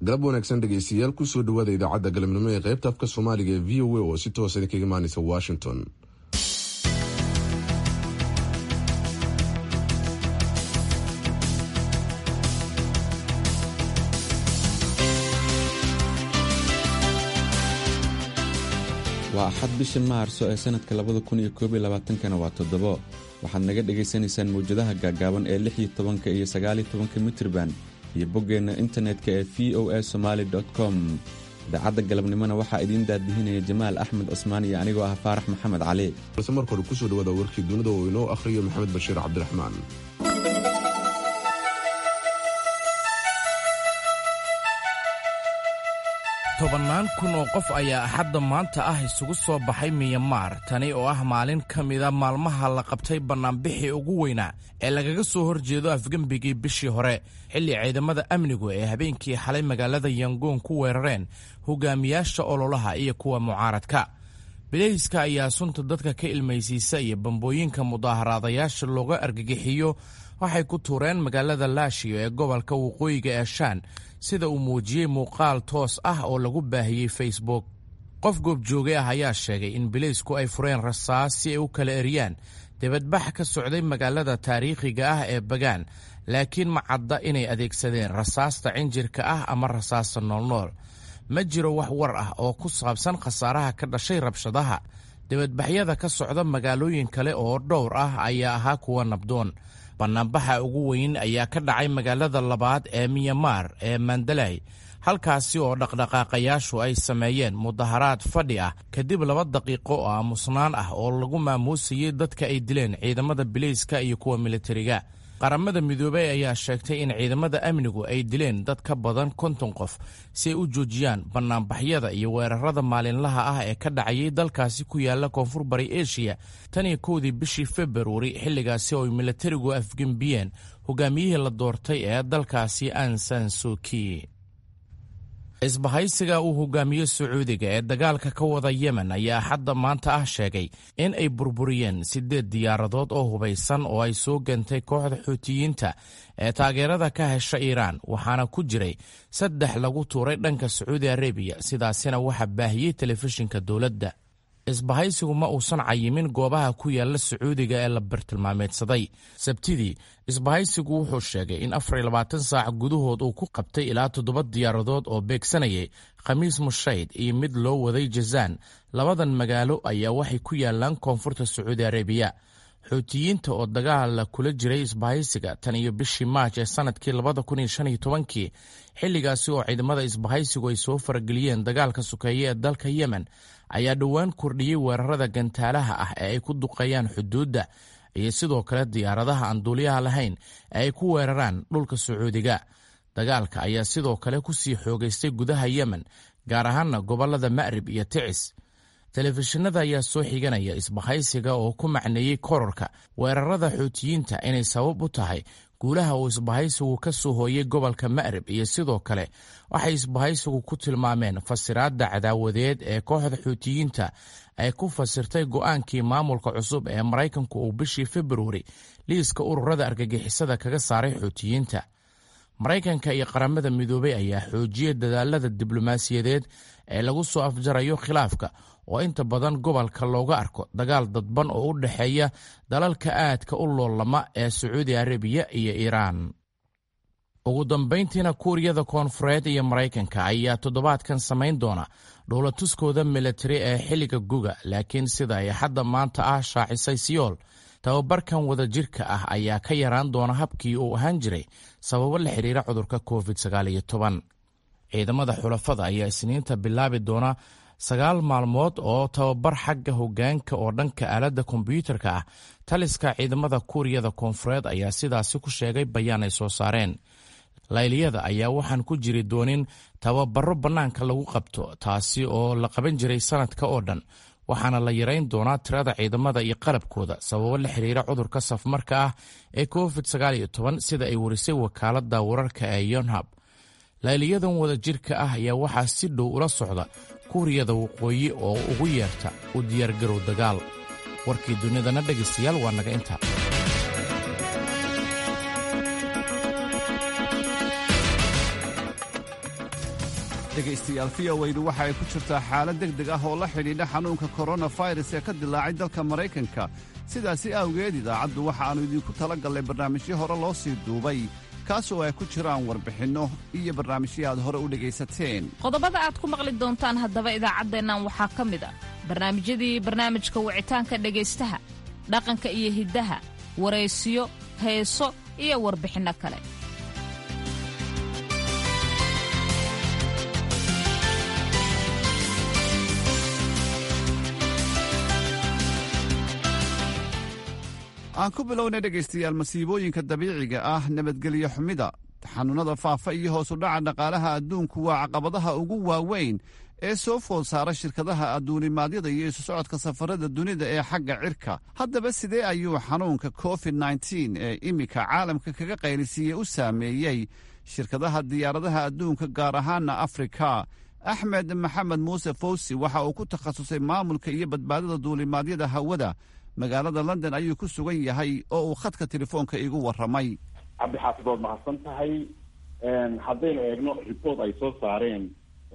galab wanaagsan dhegeystayaal kusoo dhawaada idaacadda galabnimo ee qaybta afka soomaaliga ee v o a oo si toosa idinkaga imaaneysa washington waa axad bisha maarso ee sanadka labada kun iyo koob iyo labaatankana waa toddobo waxaad naga dhagaysanaysaan mawjadaha gaagaaban ee lix iyo tobanka iyo sagaal iyo tobanka mitrban iyo boggeenna internetka ee v o a somaali com idaacadda galabnimona waxaa idiin daadihinaya jamaal axmed cusmaan iyo anigoo ah faarax maxamed cali balse marka hore kusoo dhawaada warkii dunida oo inoo akhriyo maxamed bashiir cabdiraxmaan tobannaan kun oo qof ayaa axadda maanta ah isugu soo baxay miyamaar tani oo ah maalin ka mida maalmaha la qabtay bannaanbixii ugu weynaa ee lagaga soo horjeedo afgembigii bishii hore xilli ciidamada amnigu ee habeenkii xalay magaalada yangoon ku weerareen hogaamiyaasha ololaha iyo kuwa mucaaradka bilayska ayaa sunta dadka ka ilmaysiisa iyo bambooyinka mudaaharaadayaasha looga argagixiyo waxay ku tuureen magaalada laashiyo ee gobolka waqooyiga ee shaan sida uu muujiyey muuqaal toos ah oo lagu baahiyey facebook qof goobjoogay ah ayaa sheegay in bilaysku ay fureen rasaas si ay u kala eriyaan dibadbax ka socday magaalada taariikhiga ah ee bagaan laakiin ma cadda inay adeegsadeen rasaasta cinjirka ah ama rasaasta noolnool ma jiro wax war ah oo ku saabsan khasaaraha ka dhashay rabshadaha dibadbaxyada ka socda magaalooyin kale oo dhowr ah ayaa ahaa kuwa nabdoon bannaanbaxa ugu weyn ayaa ka dhacay magaalada labaad ee miyamaar ee mandalay halkaasi oo dhaqdhaqaaqayaashu ay sameeyeen mudaharaad fadhi ah kadib laba daqiiqo oo aamusnaan ah oo lagu maamuusayey dadka ay dileen ciidamada bilayska iyo kuwa militariga qaramada midoobey ayaa sheegtay in ciidamada amnigu ay dileen dad ka badan konton qof si ay u joojiyaan bannaanbaxyada iyo weerarada maalinlaha ah ee ka dhacayay dalkaasi ku yaala koonfur bari eshiya tan iyo kowdii bishii februari xilligaasi oo ay militarigu afgembiyeen hogaamiyihii la doortay ee dalkaasi ansan suki isbahaysiga uu hogaamiyo sacuudiga ee dagaalka ka wada yemen ayaa xadda maanta ah sheegay in ay burburiyeen siddeed diyaaradood oo hubaysan oo ay soo gantay kooxda xuutiyiinta ee taageerada ka hesha iiraan waxaana ku jiray saddex lagu tuuray dhanka sacuudi arabiya sidaasina waxaa baahiyey telefishinka dowladda isbahaysigu ma uusan cayimin goobaha ku yaala sacuudiga ee la bartilmaameedsaday sabtidii isbahaysigu wuxuu sheegay in afar iyo labaatan saac gudahood uu ku qabtay ilaa toddoba diyaaradood oo beegsanayay khamiis mushayd iyo mid loo waday jazaan labadan magaalo ayaa waxay ku yaalaan koonfurta sacuudi arabiya xuutiyiinta oo dagaala kula jiray isbahaysiga tan iyo bishii maaj ee sanadkii labada kun iyo shan iyo tobankii xilligaasi oo ciidamada isbahaysigu ay soo farageliyeen dagaalka sukeeye ee dalka yemen ayaa dhowaan kordhiyey weerarada gantaalaha ah ee ay ku duqeeyaan xuduudda iyo sidoo kale diyaaradaha aan duuliyaha lahayn ee ay ku weeraraan dhulka sacuudiga dagaalka ayaa sidoo kale ku sii xoogaystay gudaha yemen gaar ahaana gobollada ma'rib iyo ticis telefishinada ayaa soo xiganaya isbahaysiga oo ku macneeyey kororka weerarada xuutiyiinta inay sabab u tahay guulaha uu isbahaysigu ka soo hooyey gobolka ma'rib iyo sidoo kale waxay isbahaysigu ku tilmaameen fasiraadda cadaawadeed ee kooxda xuutiyiinta ay ku fasirtay go'aankii maamulka cusub ee maraykanku uu bishii februari liiska ururada argagixisada kaga saaray xuutiyiinta maraykanka iyo qaramada midoobey ayaa xoojiyey dadaalada diblomaasiyadeed ee lagu soo afjarayo khilaafka oo inta badan gobolka looga arko dagaal dadban oo u dhexeeya dalalka aadka u loolama ee sacuudi arabiya iyo iiraan ugu dambayntiina kuuriyada koonfureed iyo maraykanka ayaa toddobaadkan samayn doona dhowlatuskooda militari ee xilliga guga laakiin sida ay xadda maanta ah shaacisay siyool tababarkan wadajirka ah ayaa ka yaraan doona habkii uu ahaan jiray sababo la xidhiira cudurka covid sagaaliyo toban ciidamada xulafada ayaa isniinta bilaabi doona sagaal maalmood oo tababar xagga hogaanka oo dhanka aaladda kombyuutarka ah taliska ciidamada kuuriyada koonfureed ayaa sidaasi ku sheegay bayaan ay soo saareen layliyada ayaa waxaan ku jiri doonin tababaro bannaanka lagu qabto taasi oo la qaban jiray sanadka oo dhan waxaana la yarayn doonaa tirada ciidamada iyo qalabkooda sababo la xiriira cudurka safmarka ah ee covid sagaaliyo toban sida ay warisay wakaaladda wararka ee yonhab layliyadan wadajirka ah ayaa waxaa si dhow ula socda kuuriyada waqooyi oo ugu yeerta u diyaargarow dagaal warkii dunidana dhegaystayaal waa naga intaa dhegaystayaal v o weydu waxa ay ku jirtaa xaalad deg deg ah oo la xidhiidha xanuunka koronafirus ee ka dilaacay dalka maraykanka sidaasi awgeed idaacaddu waxa aannu idinku tala gallay barnaamijyo hore loo sii duubay kaasoo ay ku jiraan warbixinno iyo barnaamijyo aad hore u dhegaysateen qodobada aad ku maqli doontaan haddaba idaacaddeennan waxaa ka mid a barnaamijyadii barnaamijka wicitaanka dhegaystaha dhaqanka iyo hiddaha waraysiyo heeso iyo warbixinno kale aan ku bilownay dhegaystayaal masiibooyinka dabiiciga ah nabadgelyo xumida xanuunnada faafa iyo hoos u dhaca dhaqaalaha adduunku waa caqabadaha ugu waaweyn ee soo food saara shirkadaha adduunimaadyada iyo isu socodka safarada dunida ee xagga cirka haddaba sidee ayuu xanuunka covid nteen ee iminka caalamka kaga qaylisiiyey u saameeyey shirkadaha diyaaradaha adduunka gaar ahaana afrika axmed maxamed muuse fawsi waxa uu ku takhasusay maamulka iyo badbaadada duulimaadyada hawada magaalada london ayuu ku sugan yahay oo uu khadka telefoonka igu warramay cabdixaafid ood mahadsan tahay haddaynu eegno report ay soo saareen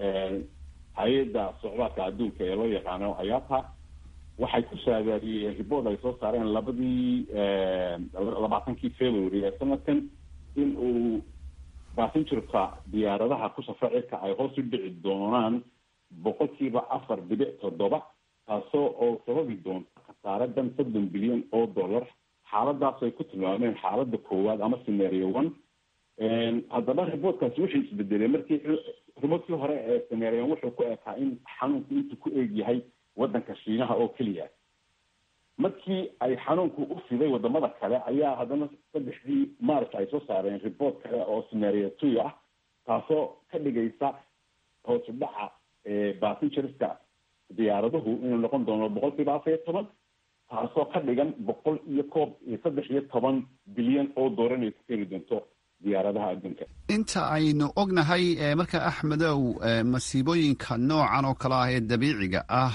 hay-adda socdaalka adduunka ee loo yaqaano ayata waxay ku saadaadiyeen report ay soo saareen labadii labaatankii february ee sanadkan in uu basingerka diyaaradaha ku safra cirka ay hoos u dhici doonaan boqolkiiba afar dhibic toddoba taasoo oo sababi doonta khasaaradan soddon bilyan oo dollar xaaladaas ay ku tilmaameen xaalada koowaad ama scenario one haddaba reportkaasi wuxuu isbedelay markii reportkii hore ee scenario wuxuu ku ekaa in xanuunku intuu ku eeg yahay wadanka shiinaha oo keliya markii ay xanuunku u fiday wadamada kale ayaa haddana saddexdii march ay soo saareen report kale oo scenario two ah taasoo ka dhigaysa hoos u dhaca passengerska diyaaraduhu inuu noqon doono boqol kiiba afar iyo toban taasoo ka dhigan boqol iyo koob iyo saddex iyo toban bilyan oo doolar inay ku keeni doonto diyaaradaha adduunka inta aynu ognahay marka axmedow masiibooyinka noocan oo kale ah ee dabiiciga ah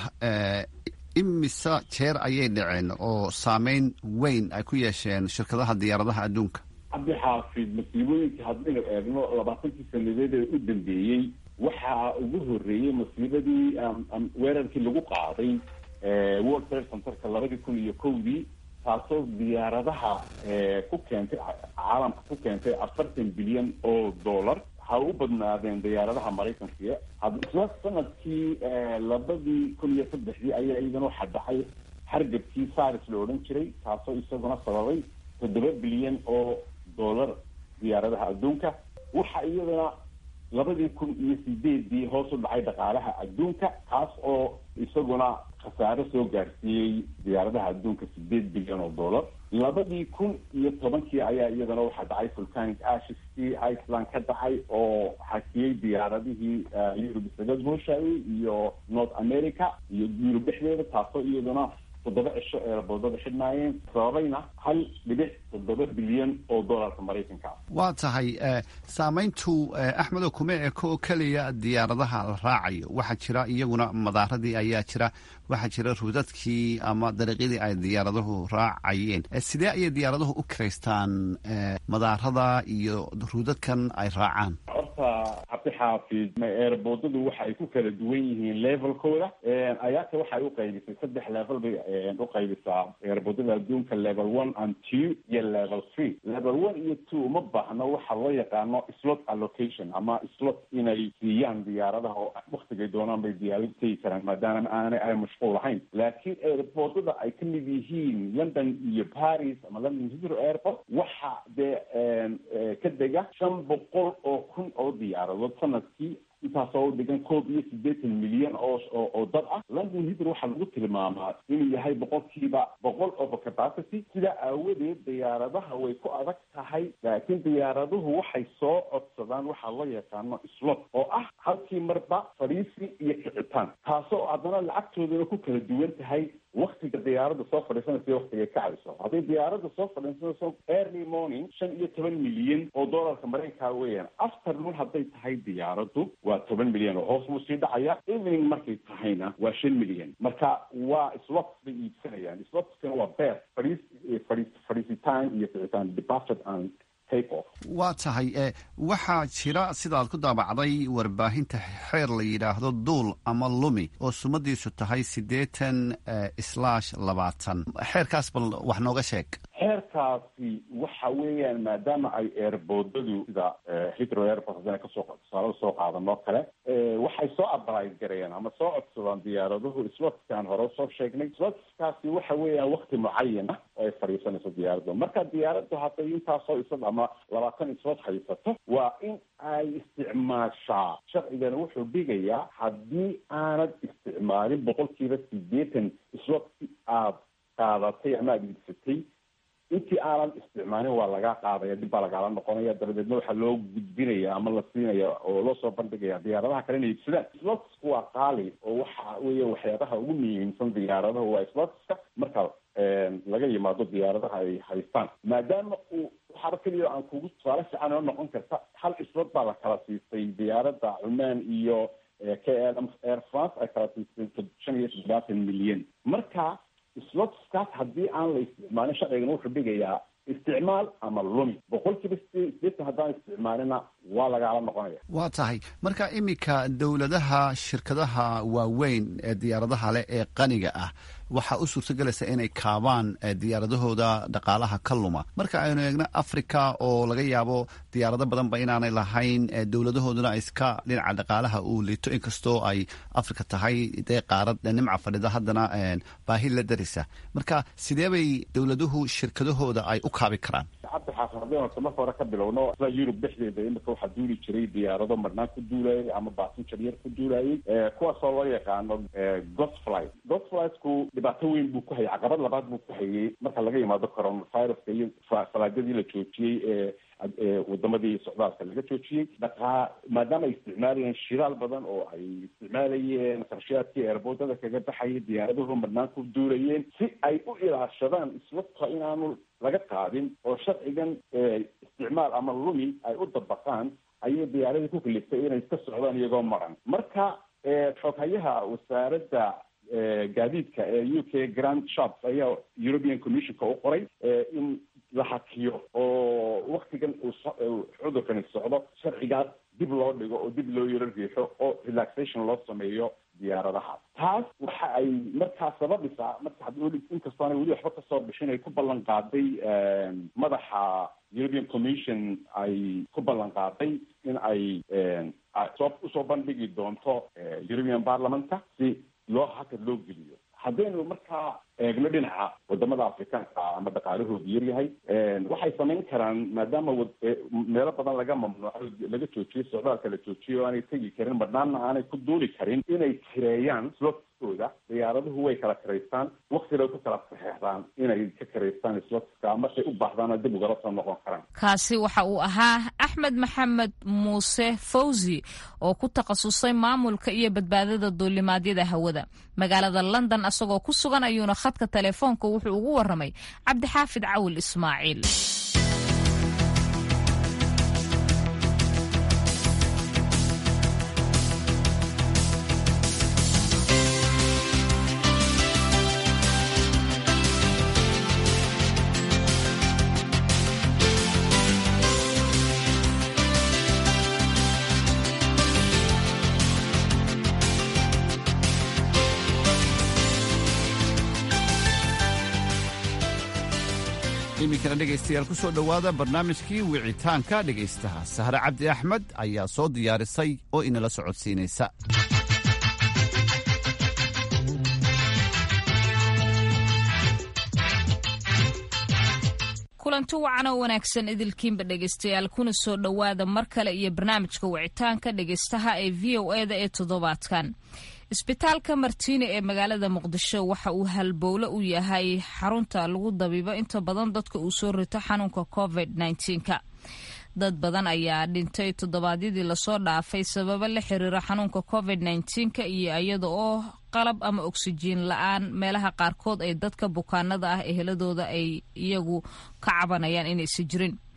imise jeer ayay dhaceen oo saameyn weyn ay ku yeesheen shirkadaha diyaaradaha adduunka cabdixaafid masiibooyinka haddaynu eegno labaatankii sanadeed ee u dambeeyey waxaa ugu horeeyey masiibadii weerarkii lagu qaaday world trade centerka labadii kun iyo kowdii taasoo diyaaradaha ku keentay caalamka ku keentay afartan bilyan oo dollar ha u badnaadeen diyaaradaha maraykanka hadla sanadkii labadii kun iyo saddexdii ayaa iyadana waxaa dhacay hargabkii saris la odhan jiray taasoo isaguna sababay toddoba bilyan oo dollar diyaaradaha adduunka waxa iyadana labadii kun iyo sideedii hoos u dhacay dhaqaalaha adduunka kaas oo isaguna khasaare soo gaarsiiyey diyaaradaha adduunka sideed bilyan oo dollar labadii kun iyo tobankii ayaa iyadana waxaa dhacay vulcanic asheskii iceland ka dhacay oo xakiyey diyaaradihii yurub isaga gooshaayey iyo north america iyo yurub dhexdeeda taasoo iyaduna toddoba cisho ee boodada xidhnaayeen sababayna hal dhibic toddoba bilyan oo dollarka maraykanka waa tahay saameyntu axmedo kuma eko oo keliya diyaaradaha la raacayo waxaa jira iyaguna madaaradii ayaa jira waxaa jira ruudadkii ama dariiqyadii ay diyaaraduhu raacayeen sidee ayay diyaaraduhu u kiraystaan madaarada iyo ruudadkan ay raacaan horta cabdixaafid eerboodadu waxa ay ku kala duwan yihiin levelkooda ayaata waxay u qaybisay saddex level bay u qaybisaa eerboodada adduunka level one and two iyo level three level one iyo two uma baahno waxa loo yaqaano slot allocation ama slot inay siiyaan diyaaradaha oo waktigay doonaan bay diyaaradu tegi karaan maadaama aanay ay mashquul lahayn laakiin eerboodada ay ka mid yihiin london iyo paris ama london heathrow airport waxa dee ka dega shan boqol oo kun oo diyaaradood sanadkii intaasoo dhigan koob iyo siddeetan milyan oo oo dad ah london heathrow waxaa lagu tilmaamaa inuu yahay boqolkiiba boqol over capacity sidaa aawadeed diyaaradaha way ku adag tahay laakiin diyaaraduhu waxay soo codsadaan waxaa loo yaqaano slot oo ah halkii marba fadhiisi iyo kicitaan taasoo haddana lacagtoodana ku kala duwan tahay waktiga diyaaradda soo fadhiisanaysa iyo waktiga kacayso hadday diyaaradda soo fadhiisanayso early morning shan iyo toban milyan oo dollarka maraykanka weeyaan afternoon hadday tahay diyaaraddu waa toban milyan oo hoos buu sii dhacaya evening markay tahayna waa shan milyan marka waa slots bay iibsanayaan slotskana waa beer fadhiis fadhiis fadhiisitaan iyo kicitaan departed and take off waa tahay waxaa jira sidaad ku daabacday warbaahinta xeer la yidhaahdo duul ama lumi oo sumadiisu tahay siddeetan slash labaatan xeerkaas bal wax nooga sheeg xeerkaasi waxa weeyaan maadaama ay eerboodadu sida hitro airport haddana kasoo tusaale usoo qaadanoo kale waxay soo abalayd garayeen ama soo codsadaan diyaaraduhu slotkan hore usoo sheegnay slotkaasi waxa weeyaan wakti mucayan ah oo ay fadhiisanayso diyaaraddu marka diyaaraddu hadday intaasoo isad ama labaatan islot haysato waa in ay isticmaashaa sharcigana wuxuu dhigayaa haddii aanad isticmaalin boqolkiiba sideetan islotki aada qaadatay ama aada iibsatay intii aanan isticmaalin waa lagaa qaadaya dib baa lagaala noqonaya dabadeedna waxaa loo gudbinaya ama la siinaya oo loo soo bandhigaya diyaaradaha kale inay iibsadaan slotsku waa qaali oo waxa weeye waxyaabaha ugu muhiimsan diyaaradaha waa slotska marka laga yimaado diyaaradaha ay haystaan maadaama uu waxaaba keliya aan kugu tusaale fiican oo noqon karta hal slot baa la kala siistay diyaaradda cumaan iyo k l air france ay kala siistay shan iyo toddobaatan milyan marka slotskaas haddii aan la isticmaalin sharcigan wuxuu dhigayaa isticmaal ama lumi boqolkiiba sideetan haddaan isticmaalina waa lagaala noqonaya waa tahay marka iminka dowladaha shirkadaha waaweyn ee diyaaradaha leh ee qaniga ah waxaa u suurtagelaysa inay kaabaan diyaaradahooda dhaqaalaha ka luma marka aynu eegno africa oo laga yaabo diyaarado badanba inaanay lahayn dowladahooduna iska dhinaca dhaqaalaha uu liito inkastoo ay africa tahay dee qaarad nimca fadhida haddana baahi la darisa marka sidee bay dowladuhu shirkadahooda ay u kaabi karaan cabdi xaafin haddii horta marka hore ka bilowno sida yurub dhexdeeda imika waxaa duuli jiray diyaarado marnaan ku duulayay ama basinjar yar ku duulayay kuwaasoo loo yaqaano gosflight gosflightku dhibaato weyn buu ku hayay caqabad labaad buu ku hayay marka laga yimaado coronaviruska iyo falaadyadii la joojiyey ee wadamadii socdaalka laga joojiyey dhaqaa maadaama ay isticmaalayeen shidaal badan oo ay isticmaalayeen qarshayaadkii eerboodada kaga baxayay diyaaraduhu marnaan ku duulayeen si ay u ilaashadaan iswata inaanu laga qaadin oo sharcigan isticmaal ama lumi ay u dabaqaan ayay diyaaradii ku kaliftay inay iska socdaan iyagoo maran marka xoghayaha wasaaradda gaadiidka ee u k grand shops ayaa european commissionka u qoray in la hakiyo oo waktigan uu cudurkani socdo sharcigaas dib loo dhigo oo dib loo yaro riixo oo relaxation loo sameeyo diyaaradaha taas waxa ay markaa sababisaa marka inkastoo aanay weli waxba kasoo bixin ay ku ballan qaaday madaxa european commission ay ku ballan qaaday in ay soo usoo bandhigi doonto european parliamentka si loo hakad loo geliyo haddaynu markaa eegno dhinaca wadamada afrikaanka ama dhaqaalahoodu yaryahay waxay samayn karaan maadaama meelo badan laga mamnuuco laga joojiyey socdaalka la joojiyay oo aanay tegi karin badhnaanna aanay ku duuli karin inay kireeyaan slotskooda diyaaraduhu way kala kiraystaan waktiday ku kala saxeexdaan inay ka kiraystaan slotska markay u baahdaana dib ugala soo noqon karaan kaasi waxa uu ahaa axmed maxamed muuse fawzi oo ku takhasusay maamulka iyo badbaadada duulimaadyada hawada magaalada london asagoo ku sugan ayuuna khadka telefoonka wuxuu ugu waramay cabdixaafid cawil ismaaciil iminkana dhegaystayaal ku soo dhowaada barnaamijkii wicitaanka dhegaystaha sahre cabdi axmed ayaa soo diyaarisay oo inala socodsiinaysa kulanti wacan oo wanaagsan idilkiinba dhegaystayaal kuna soo dhowaada mar kale iyo barnaamijka wicitaanka dhegaystaha ee v o eda ee toddobaadkan isbitaalka martiine ee magaalada muqdisho waxa uu halbowle u yahay xarunta lagu dabiibo inta badan dadka uu soo rito xanuunka covid -ka dad badan ayaa dhintay toddobaadyadii lasoo dhaafay sababo la xiriira xanuunka covid -ka iyo iyada oo qalab ama oksijiin la-aan meelaha qaarkood ay dadka bukaanada ah eheladooda ay iyagu ka cabanayaan inaysa jirin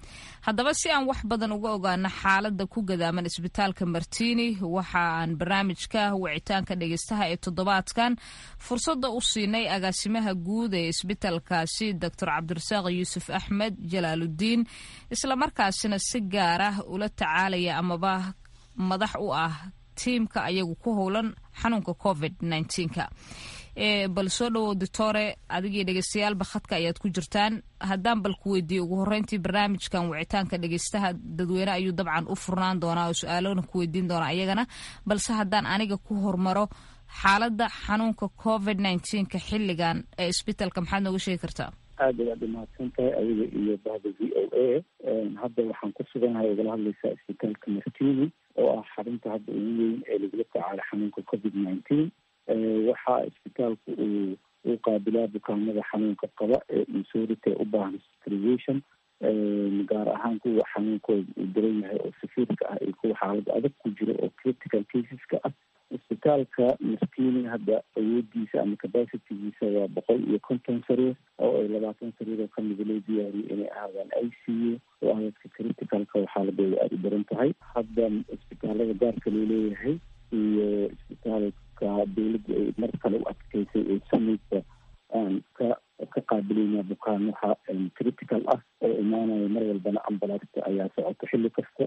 haddaba si aan wax badan uga ogaano xaaladda ku gadaaman isbitaalka martini waxa aan barnaamijka wicitaanka dhegeystaha ee toddobaadkan fursadda u siinay agaasimaha guud ee isbitaalkaasi doctor cabdirasaaq yuusuf axmed jalaaludiin islamarkaasina si gaar ah ula tacaalaya amaba madax u ah tiimka ayagu ku howlan xanuunka covid nka bal soo dhawow doctore adigii dhegeystayaalba khadka ayaad ku jirtaan haddaan bal ku weydiiye ugu horreyntii barnaamijkan wicitaanka dhegeystaha dadweyne ayuu dabcan u furnaan doonaa oo su-aalona ku weydiin doonaa iyagana balse haddaan aniga ku hormaro xaaladda xanuunka covid nka xilligan ee isbitaalka maxaad nooga sheegi kartaa aada ayaad umahadsan tahay adiga iyo bahda v o a hadda waxaan ku suganahay ogala hadlaysaa isbitaalka martini oo ah xarunta hadda ugu weyn ee lagula tacaalo xanuunka covid nineteen waxaa isbitaalku uu uu qaabilaa bukaanada xanuunka qaba ee insurity u baahan hospitalization gaar ahaan kuwa xanuunkooda uu daran yahay oo safiirka ah iyo kuwa xaalada adag ku jiro oo critical caseska ah isbitaalka maskini hadda awoodiisa ama capacitygiisa waa boqol iyo konton sariir oo ay labaatan sariir oo kamida loo diyaariyay inay ahaadaan i c u oo ah dadka criticalka oo xaaladooda aada u daran tahay hadda isbitaalada gaarka loo leeyahay iyo isbitaalka dawladda ay mar kale u adkeysay ee samaysa aan ka ka qaabilaynaa bukaan waxa critical ah oo imaanaya mar walbana ambalaasta ayaa socoto xilli kasta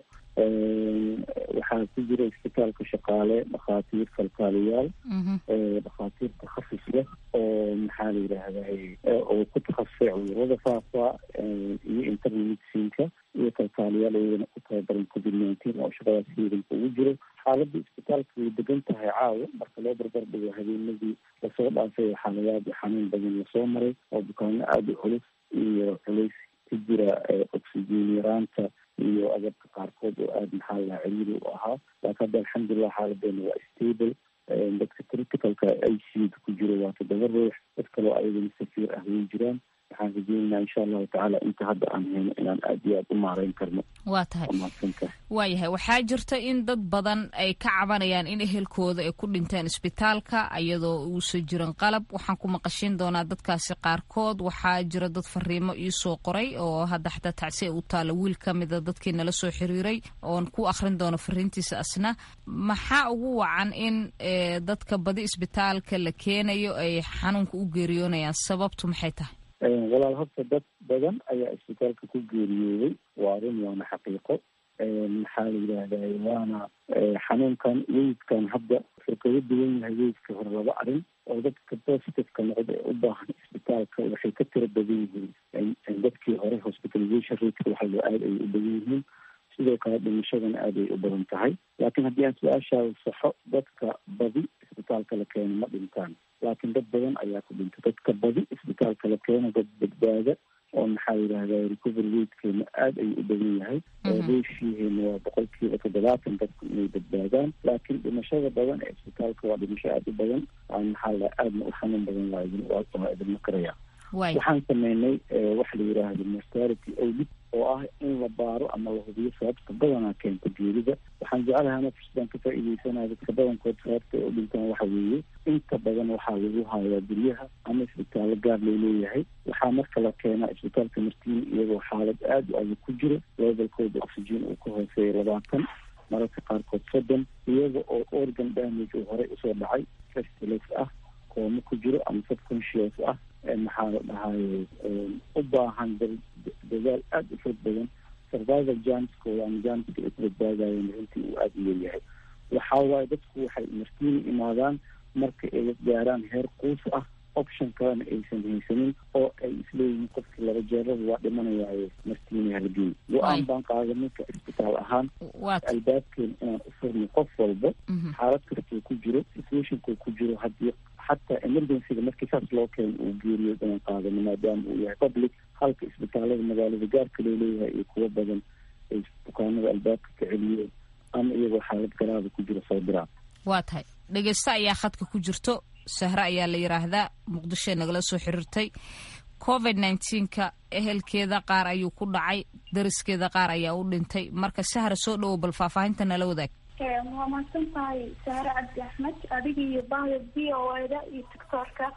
waxaa ku jira isbitaalka shaqaale dhakhaatiir kalkaaliyaal dhakhaatiir takhafus leh oo maxaa la yidhaahday oo ku takhasusay cudurada faafa iyo internal medicinka iyo kalkaaliyaal iyagana ku tababaran covid nineteen oo shaqadaas hiidanka ugu jiro xaaladda isbitaalka way degan tahay caawa marka loo barbar dhigo habeenadii lasoo dhaafay xaaladaad xanuun badan lasoo maray oo bukaano aada u culus iyo culays ku jira oxygen yaraanta iyo agabka qaarkood oo aada maxaa lahaa ciriiri u ahaa laakiin hadda alxamdulilah xaaladeena waa stable dadka criticalka i c da ku jiro waa toddoba ruux dad kaloo ayagana safiir ah way jiraan waxaan rajeynaynaa insha allahu tacaala inta hadda aan hayno inaan aada iyo aada u maareyn karno waa tahay mahadsantahay waayahay waxaa jirta in dad badan ay ka cabanayaan in ehelkooda ay ku dhinteen isbitaalka iyadoo uusan jirin qalab waxaan ku maqashin doonaa dadkaasi qaarkood waxaa jira dad fariimo iisoo qoray oo hadda xataa tacsi u taala wiil ka mida dadkii nala soo xiriiray oon ku akhrin doono fariintiisa asna maxaa ugu wacan in dadka badi isbitaalka la keenayo ay xanuunka u geeriyoonayaan sababtu maxay tahay walaal horta dad badan ayaa isbitaalka ku geeriyooday waa arrin waana xaqiiqo maxaa la yidhaahday waana xanuunkan weydkan hadda wuxuu kaga duwan yahay weydka hore laba arrin oo dadka positiveka noqda ee u baahan isbitaalka waxay ka tiro badan yihiin dadkii hore hospitalization rateka waxa loo aada ay u badan yihiin sidoo kale dhimashadana aada ay u badan tahay laakiin haddii aan su-aashaada saxo dadka badi isbitaalka la keeno ma dhintaan laakiin dad badan ayaa ku dhintay dadka badi isbitaalka la keeno dad badbaada oo maxaa yidhahda recovery ratekeena aada ayuu u badan yahay reeshiiheena waa boqolkiiba toddobaatan dadku inay badbaadaan laakiin dhimashada badan ee isbitaalka waa dhimasho aada u badan aan maxaa la aadna u xanuun badan waa waa idinma karaya waxaan sameynay waxa la yidhaahda mortality audit oo ah in la baaro ama la hubiyo sababta badanaa keenta geerida waxaan jeclahay ana fursadaan ka faa'iideysanaya dadka badankood sababta ay u dhintaan waxa weeye inta badan waxaa lagu hayaa guryaha ama isbitaallo gaar loo leeyahay waxaa marka la keenaa isbitaalka martiini iyagoo xaalad aada u adag ku jiro levelkooda oxygen uu ka hooseeya labaatan mararka qaarkood soddon iyaga oo organ damage uu horey usoo dhacay festilex ah koomo ku jiro ama subconscious ah maxaa la dhahaye u baahan dadaal aada u fog badan survival janskooda ama janska ay ku badbaadayeen runtii uu aada u leeyahay waxaa waaye dadku waxay martiini imaadaan marka ay gaaraan heer quus ah option kalena aysan haysanin oo ay isleeyihiin qofkii laba jeerada waa dhimanayaaye martiini halgeey go-aan baan qaaday ninka isbitaal ahaan albaabkeena inaan u furno qof walba xaalad kastuu ku jiro situationkuu ku jiro haddii xataa emergencyga markii saas loo keeno uu geeriyo inaan qaadano maadaama uu yahay public halka isbitaalada magaalada gaarka loo leeyahay iyo kuwo badan ay bukaanada albaabka ka celiyeen ama iyagoo xaalad garaada ku jiro soo diraan waa tahay dhegeysto ayaa khadka ku jirto sahre ayaa la yidhaahdaa muqdishoe nagala soo xiriirtay covid nneteen-ka ehelkeeda qaar ayuu ku dhacay dariskeeda qaar ayaa u dhintay marka sahra soo dhowow bal faahfaahinta nala wadaag waa mahadsan tahay sahre cabdi axmed adiga iyo bahda v o eda iyo doctoorka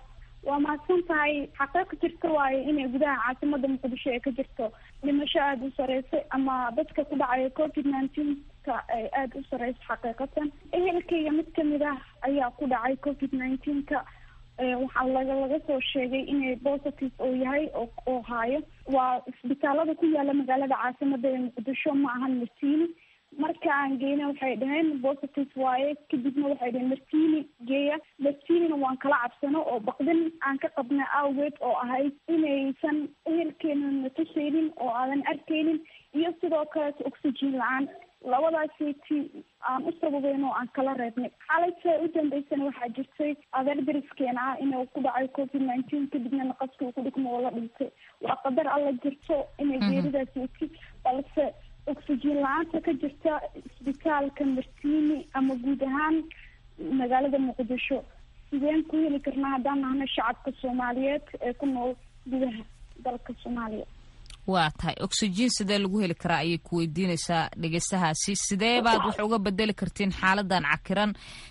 waa mahadsan tahay xaqiiq jirta waayo inay gudaha caasimada muqdisho ee ka jirto dhimasho aada u sareysa ama dadka ku dhacaya covid nineteenka ay aada u sareysa xaqiiqatan ehelkayga mid kamid ah ayaa ku dhacay covid nineteenka waxaa laga laga soo sheegay inay positive oo yahay oo oo haayo waa isbitaalada ku yaala magaalada caasimada ee muqdisho ma ahan martini marka aan geyna waxay dhaheen positive waaye kadibna waxay dhaheen martini geeya martinina waan kala cabsano oo baqdin aan ka qabna awgeed oo ahayd inaysan ehelkeena natuseynin oo aadan arkeynin iyo sidoo kaleeto oxygen la-aan labadaasiti aan u sababeyn oo aan kala reebnay xalayta u dambeysana waxaa jirtay adeer dariskeena ah inuu ku dhacay covid nineteen kadibna naqaska uu ku dhigmo oo la dhintay waa qadar alla jirto inay geeridaasi iti balse oxygen la-aanta ka jirta isbitaalka martini ama guud ahaan magaalada muqdisho sideen ku heli karnaa haddaan nahno shacabka soomaaliyeed ee ku nool gudaha dalka soomaaliya waa tahay oxygen sidee lagu heli karaa ayay ku weydiinaysaa dhegeystahaasi sidee baad wax uga bedeli kartiin xaaladan cakiran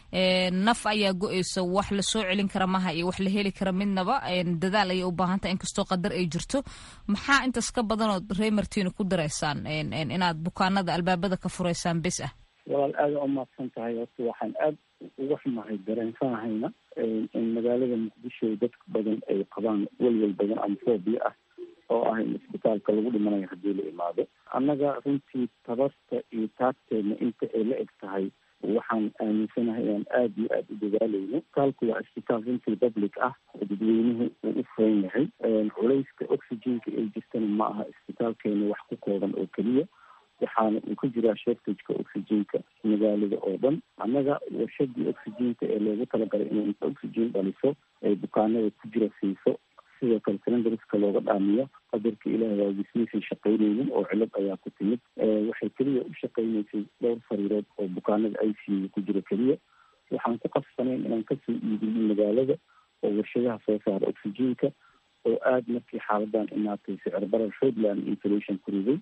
naf ayaa go-eysa wax lasoo celin kara maha iyo wax la heli kara midnaba dadaal ayay u baahan tahay inkastoo qadar ay jirto maxaa intaas ka badanood rey martino ku dareysaan inaad bukaanada albaabada ka fureysaan bes ah walaal aada u mahadsan tahay horta waxaan aada uga xumahay dareensanahayna in magaalada muqdisho dadka badan ay qabaan welwel badan ama foobia ah oo ah in isbitaalka lagu dhimanayo haddii la imaado annaga runtii tabarta iyo taagteedna inta ay la eg tahay waxaan aaminsanahay inaan aada iyo aada u dadaaleyno isbitaalku waa isbitaal runtii public ah oo dadweynuhu uu u furan yahay culayska oxygenka ay jirtana ma aha isbitaalkeena wax ku kooban oo keliya waxaana uu ka jiraa shortageka oxygenka magaalada oo dhan annaga warshadii oxygenka ee loogu talagalay inay inta oxygen dhaliso ay bukaanada ku jira siiso sidoo kale calendariska looga dhaamiyo qadarka ilaah waa gismaysan shaqaynaynin oo cilad ayaa ku timid waxay keliya u shaqaynaysay dhowr fariirood oo bukaanada i c u ku jira keliya waxaan ku qasbanayn inaan kasoo iibino magaalada oo warshadaha soo saara oxygenka oo aada markii xaaladan imaatay sicir barar xoogland inflation ku riday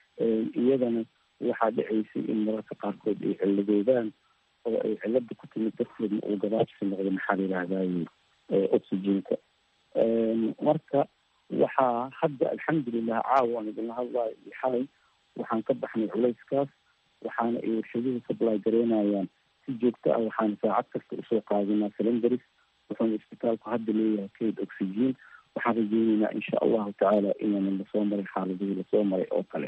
iyadana waxaa dhacaysay in mararka qaarkood ay ciladoodaan oo ay cilada ku timid darteedna uu gabaabsi noqdo maxaa la yidhaahdaye oxygenka marka waxaa hadda alxamdulilah caawa aan idinla hadlayo iyo xalay waxaan ka baxnay culayskaas waxaana ay warshaduhu supply gareynayaan si joogto ah waxaana saacad kasta usoo qaadinaa calendaris wuxuuna isbitaalku hadda leeyahay kayd oxygen waxaan rajeyneynaa insha allahu tacaala inaana lasoo maray xaaladihii lasoo maray oo kale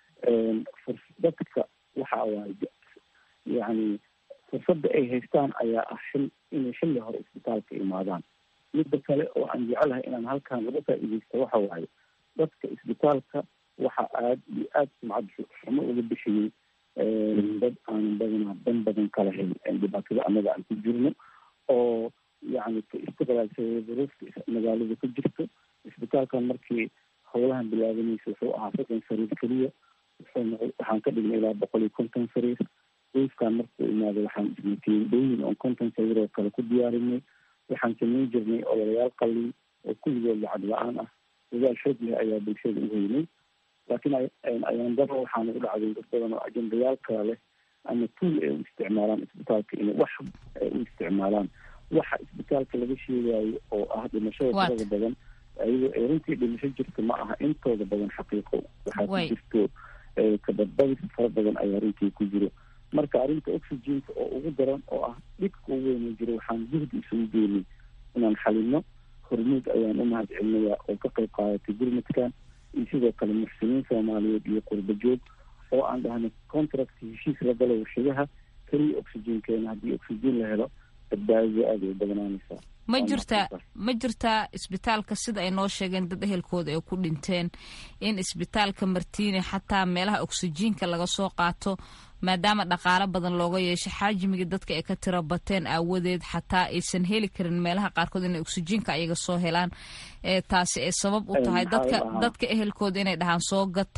dadka waxa waaye yani fursadda ay haystaan ayaa ah xil inay xilli hore isbitaalka imaadaan midda kale oo aan jecelahay inaan halkaan laga faa-ideysto waxa waaye dadka isbitaalka waxa aada iyo aada sumcad xumo uga bixiyey dad aanan badanaa dan badan kala helin dhibaatada annaga aan ku jirno oo yani ka istiqlaalsaday duruufta magaalada ku jirto isbitaalkan markii howlahan bilaabanaysa wuxuu ahaa soddon sariir keliya wuxuu waxaan ka dhignay ilaa boqol iyo konton sariir duufkan markuu imaado waxaan isnatiyey dhooyin oon konton sariir oo kale ku diyaarinay waxaan samayn jirnay ololayaal qalin oo kulligood lacag la-aan ah dadaal xoog leh ayaa bulshada u heynay laakiin ayaan daro waxaana u dhacday dad badan oo ajendayaal kala leh ama tuul ay u isticmaalaan isbitaalka inay wax ay u isticmaalaan waxa isbitaalka laga sheegayo oo ah dhimashada tirada badan ayadoo ay runtii dhimasho jirta ma aha intooda badan xaqiiqo waxaa ku jirto kabadbadis fara badan ayaa runtii ku jiro marka arrinta oxygenka oo ugu daran oo ah dhibka ugu weyna jiro waxaan juhdi isugu geynay inaan xalino hormuud ayaan u mahad celinayaa oo ka qayb qaadatay gurmadkan iyo sidoo kale muxsiniin soomaaliyeed iyo qurba joog oo aan dhahnay contract heshiis la galo warshadaha keliya oxygenkeena haddii oxygen la helo badbaadada aada ay badnaanaysaa ma jirtaa ma jirtaa isbitaalka sida ay noo sheegeen dad ehelkooda ay ku dhinteen in isbitaalka martiini xataa meelaha oksijiinka laga soo qaato maadaama dhaqaalo badan looga yeeshay xaajimiga dadka ay ka tiro bateen aawadeed xataa aysan heli karin meelaha qaarkood inay oksijiinka ayaga soo helaan taasi ay sabab u tahay dadka dadka ehelkooda inay dhahaan soo gata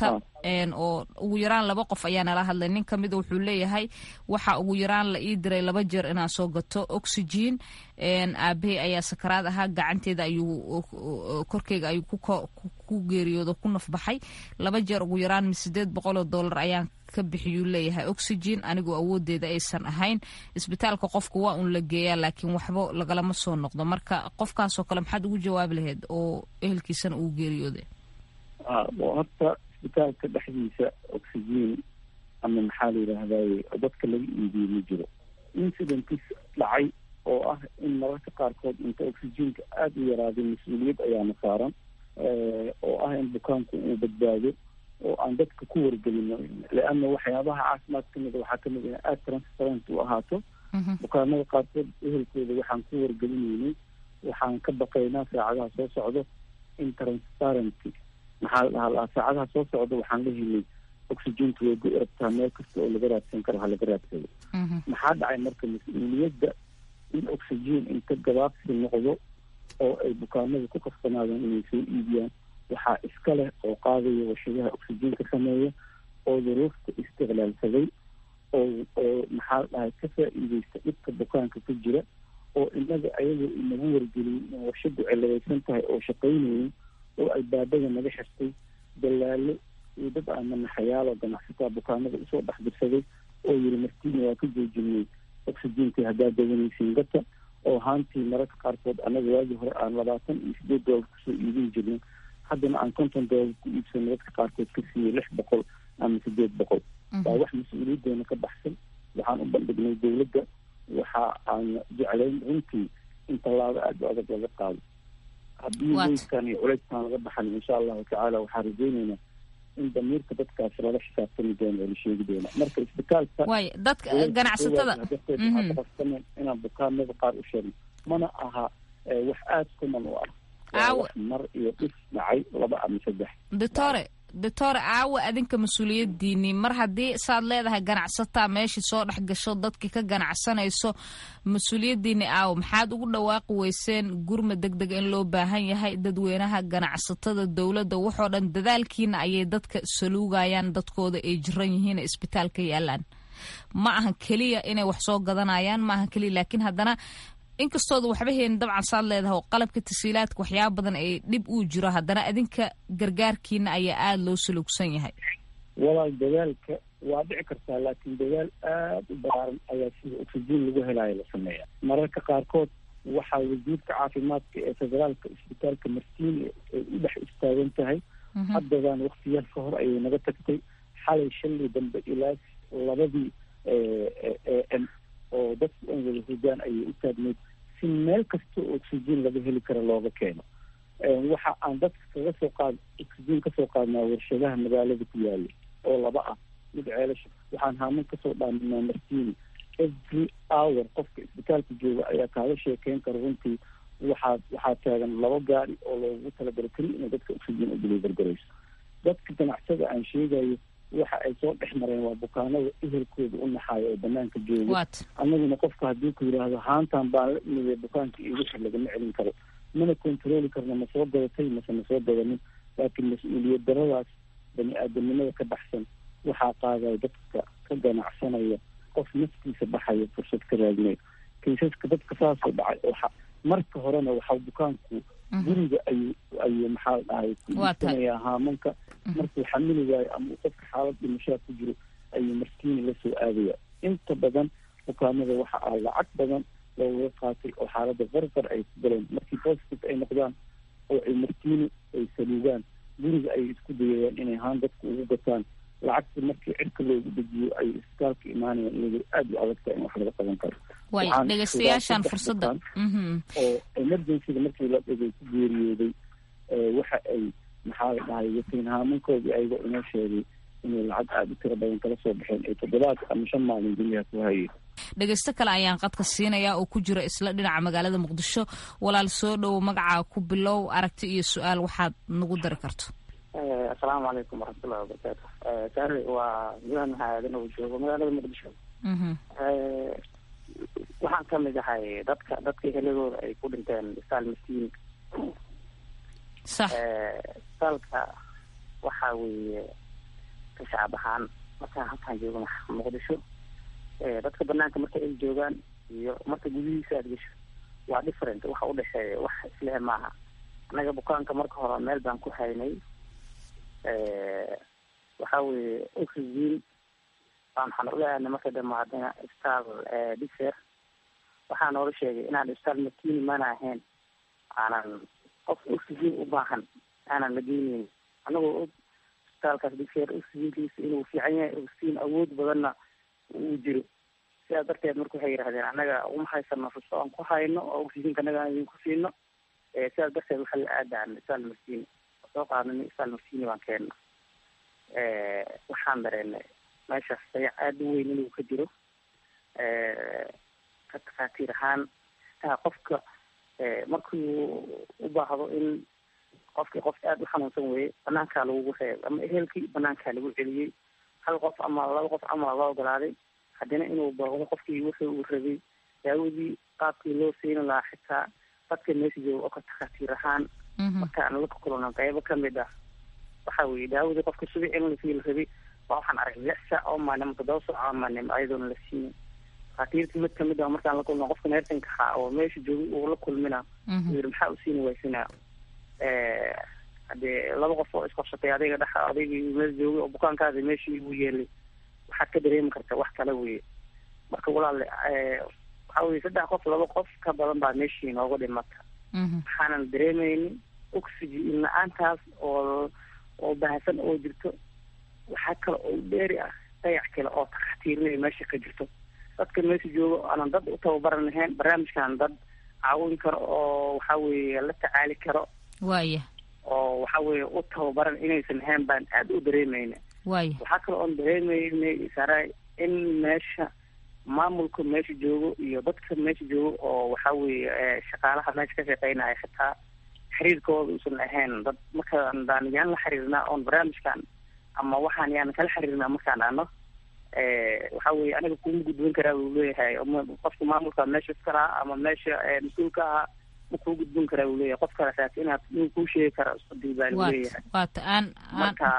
oo ugu yaraan laba qof ayaa nala hadlay nin kamida wuxuu leeyahay waxa ugu yaraan la ii diray laba jeer inaan soo gato oxygen aabahey ayaa sakaraad ahaa gacanteeda ayuu korkeyga ayuu ku geeriyoodo ku nafbaxay laba jeer ugu yaraan sideed boqol oo dollar ayaan ka bixiyuu leeyahay oxygen anigoo awoodeeda aysan ahayn isbitaalka qofka waa un la geeyaa laakiin waxba lagalama soo noqdo marka qofkaasoo kale maxaad ugu jawaabi lahayd oo ehelkiisana uu geeriyooday horta isbitaalka dhexdiisa oxygen ama maxaa la yidhaahdaye dadka laga iibiye ma jiro incidentis dhacay oo ah in mararka qaarkood inta oxygenka aada u yaraaday mas-uuliyad ayaana saaran oo ah in bukaanku uu badbaado oo aan dadka ku wargelino leana waxyaabaha caafimaad kamid a waxaa kamid in aada transparent u ahaato bukaanada qaarkood ehelkooda waxaan ku wargelinaynay waxaan ka baqaynaa saacadaha soo socdo in transparency maxaa la dhahaa lahaa saacadaha soo socda waxaan la helay oxygentu way go rabtaa meel kasta oo laga raadsan karo ha laga raadsado maxaa dhacay marka mas-uuliyadda in oxygen inta gabaabsi noqdo oo ay bukaanada ku kasbanaadaan inay soo iibiyaan waxaa iska leh oo qaadaya warshadaha oxygenka sameeya oo duruufta istiqlaalsaday oo oo maxaa la dhahay ka faa-iideysta dhibka bukaanka ku jira oo inaga ayagoo inagu wargeliyay in warshadu ciladaysan tahay oo shaqaynayin oo albaabada naga xirtay dalaalo iyo dad aamanaxayaal oo ganacsataa bukaanada usoo dhex dirsaday oo yiri martiina waa ka joojinay oxygentii haddaad dawanaysiin gata oo haantii mararka qaarkood anaga waagii hore aan labaatan iyo sideed doolar kusoo iibin jirnay haddana aan konton doolar ku iibsano dadka qaarkood ka siiyey lix boqol ama sideed boqol waa wax mas-uuliyadeena ka baxsan waxaan u bandhignay dowladda waxa aan jeclayn runtii in tallaabo aada u adag laga qaado haddii weyskan iyo culeyskan laga baxan insha allahu tacaala waxaan rajeyneynaa in damiirka dadkaas lala xisaabtami doono oo la sheegi doona marka isbitaalka way dadka ganacsatada darteedaqastameen inaan bukaanada qaar u sheegno mana aha wax aada kuman u ah waa wax mar iyo dhis dhacay laba ama saddex doctore doctore aawa adinka mas-uuliyadiinii mar haddii saad leedahay ganacsataa meeshii soo dhex gasho dadkii ka ganacsanayso mas-uuliyadiinii aawa maxaad ugu dhawaaqi weyseen gurma deg deg in loo baahan yahay dadweynaha ganacsatada dowladda waxoo dhan dadaalkiina ayay dadka saluugayaan dadkooda ay jiran yihiin isbitaalka yaalaan ma ahan keliya inay wax soo gadanayaan ma ahan keliya laakiin haddana inkastooda waxba heenin dabcan saad leedahay oo qalabka tasiilaadka waxyaaba badan ay dhib uu jiro haddana adinka gargaarkiina ayaa aada loo salugsan yahay walaal dadaalka waa dhici kartaa laakiin dadaal aada u balaaran ayaa sida oxygen lagu helayo la sameeya mararka qaarkood waxaa wasiirka caafimaadka ee federaalka isbitaalka martiini ay u dhex istaagan tahay haddadaan waktiyaal ka hor ayay naga tagtay xalay shalay dambe ilaa labadii m oo dadku an wada hurdaan ayay u taagneyd si meel kasta oo oxygen laga heli karo looga keeno waxa aan dadka kaga soo qaad oxygen kasoo qaadnaa warshadaha magaalada ku yaala oo laba ah mid ceelasha waxaan haaman kasoo dhaaminaa martiini every hour qofka isbitaalka jooga ayaa kaaga sheekeyn kara runtii waxaa waxaa taagan laba gaari oo loogu talagalo keli inay dadka oxygen u delivergarayso dadka ganacsada aan sheegayo waxa ay soo dhex mareen waa bukaanada ehelkooda u naxaayo oo banaanka jooga annaguna qofka haddii ku yidhaahdo haantan baan la imida bukaanka iyo wixii lagama celin karo mana controli karno ma soo gadatay mase ma soo gadanin laakiin mas-uuliyad daradaas bani aadamnimada ka baxsan waxaa qaadaya dadka ka ganacsanaya qof naftiisa baxaya fursad ka raadinayo kaysaska dadka saasoo dhacay oo marka horena waxaa bukaanku guriga ayuu ayuu maxaa dhahay ku iibsanayaa haamanka markuu xamili waayo ama uu qofka xaalad dhimashaa ku jiro ayuu martiini lasoo aadaya inta badan bukaanada waxa ah lacag badan looga qaatay oo xaaladda qarqar ay ku galeen markii positive ay noqdaan oo ay martiini ay saluugaan guriga ayay isku dayayaan inay haan dadku ugu gataan lacagta markii cirka loogu dejiyo ay isbitaalka imaanayaan iyadoo aada u adagta in wax laga qaban karo way dhegeystayaashaan fursadda oo emergencyga markii la dhigay ku geeriyooday waxa ay maxaa la dhahay watiin haamankoodii ayagoo inoo sheegay inay lacag aada u tiro badan kala soo baxeen ay toddobaad ama shan maalin guryaha ku hayeen dhegeysto kale ayaan qadka siinayaa oo ku jira isla dhinaca magaalada muqdisho walaal soo dhowo magacaa ku bilow aragti iyo su-aal waxaad nagu dari karto asalaamu calaykum waraxmatullahi wabarakaatu saari waa milan maxaadan uu joogo magaalada muqdisho waxaan ka mid ahay dadka dadka heladooda ay ku dhinteen isaal maskiin sax isaalka waxa weeye ka shacab ahaan markaan halkaan joogo muqdisho dadka banaanka marka ay joogaan iyo marka gudihiisa aad gesho waa different waxa udhexeeya wax islehe maaha annaga bukaanka marka hore meel baan ku haynay waxa weeye oxygen baan waxaan ula aadnay marka dambe haddana isbitaal diser waxaa noola sheegay inaan isbitaal makini mana ahayn aanan qof oxygen u baahan aanan la geyneyn anagoo og isbitaalkaas diser oxygenkiisa inuu fiican yahay oxygen awood badanna uu jiro sidaas darteed marka waxay yidhahdeen annaga uma haysano ruso aan ku hayno oo oxygenka annaga aan idinku siino sidaas darteed waxaa la aadaan isbitaal maskini soo qaadnay isbitaal maskini baan keenna waxaan dareennay meeshaas dayac aada u weyn inuu ka jiro ka takhaatiir ahaan taa qofka markuu u baahdo in qofkii qof aada u xanuunsan weeye banaankaa lagugu reeb ama ehelkii banaankaa lagu celiyey hal qof ama laba qof ama la ogolaaday haddana inuu booqdo qofkii wuxuu uu rabay daawadii qaabkii loo siini lahaa xitaa dadka meesha jooga oo ka takhaatiir ahaan markaan la kulano qeybo kamid ah waxa weye daawadii qofka subic in lasii la rabay waa waxaan arag lix saac oo maalin toddoba saac oo maalin ayadoona la siinin takhaatiirtii mid kamid ah markaan la kulno qofka neersanka ahaa oo meesha joogay uu la kulmina uu yidhi maxaa u siini waysinaa hadee laba qof oo isqabsatay adiga dhex adigii meel joogay oo bukaankaadi meeshii ugu yeelay waxaad ka dareemi karta wax kale weye marka walaale waxa weye saddex qof laba qof ka badan baa meeshii nooga dhimata waxaanan dareemeynin oxygen la-aantaas oo oo bahasan oo jirto waxaa kale oo dheeri ah dayac kale oo takhaatiirnay meesha ka jirto dadka meesha jooga aanan dad u tababaran lahayn barnaamijkan dad caawin karo oo waxa weeye la tacaali karo waaya oo waxa weeye u tababaran inaysan ahayn baan aada u dareemeyna waaya waxaa kale oon dareemeynay saray in meesha maamulka meesha joogo iyo dadka meesha joogo oo waxa weeye shaqaalaha meesha ka shaqeynaya xitaa xiriirkooda uusan ahayn dad markaan daan yaan la xiriirnaa oon barnaamijkan ama waxaan yaan kala xiriirnaa markaan dhano waxa weye aniga kuma gudbin karaa uu leeyahay qofka maamulka meesha iskalaha ama meesha mas-uulka ahaa ma kuu gudbin karaa uu leeyahay qof kale saas inaad inuu kuu sheegi kara isbadil baa lu leeyahay waata aan marka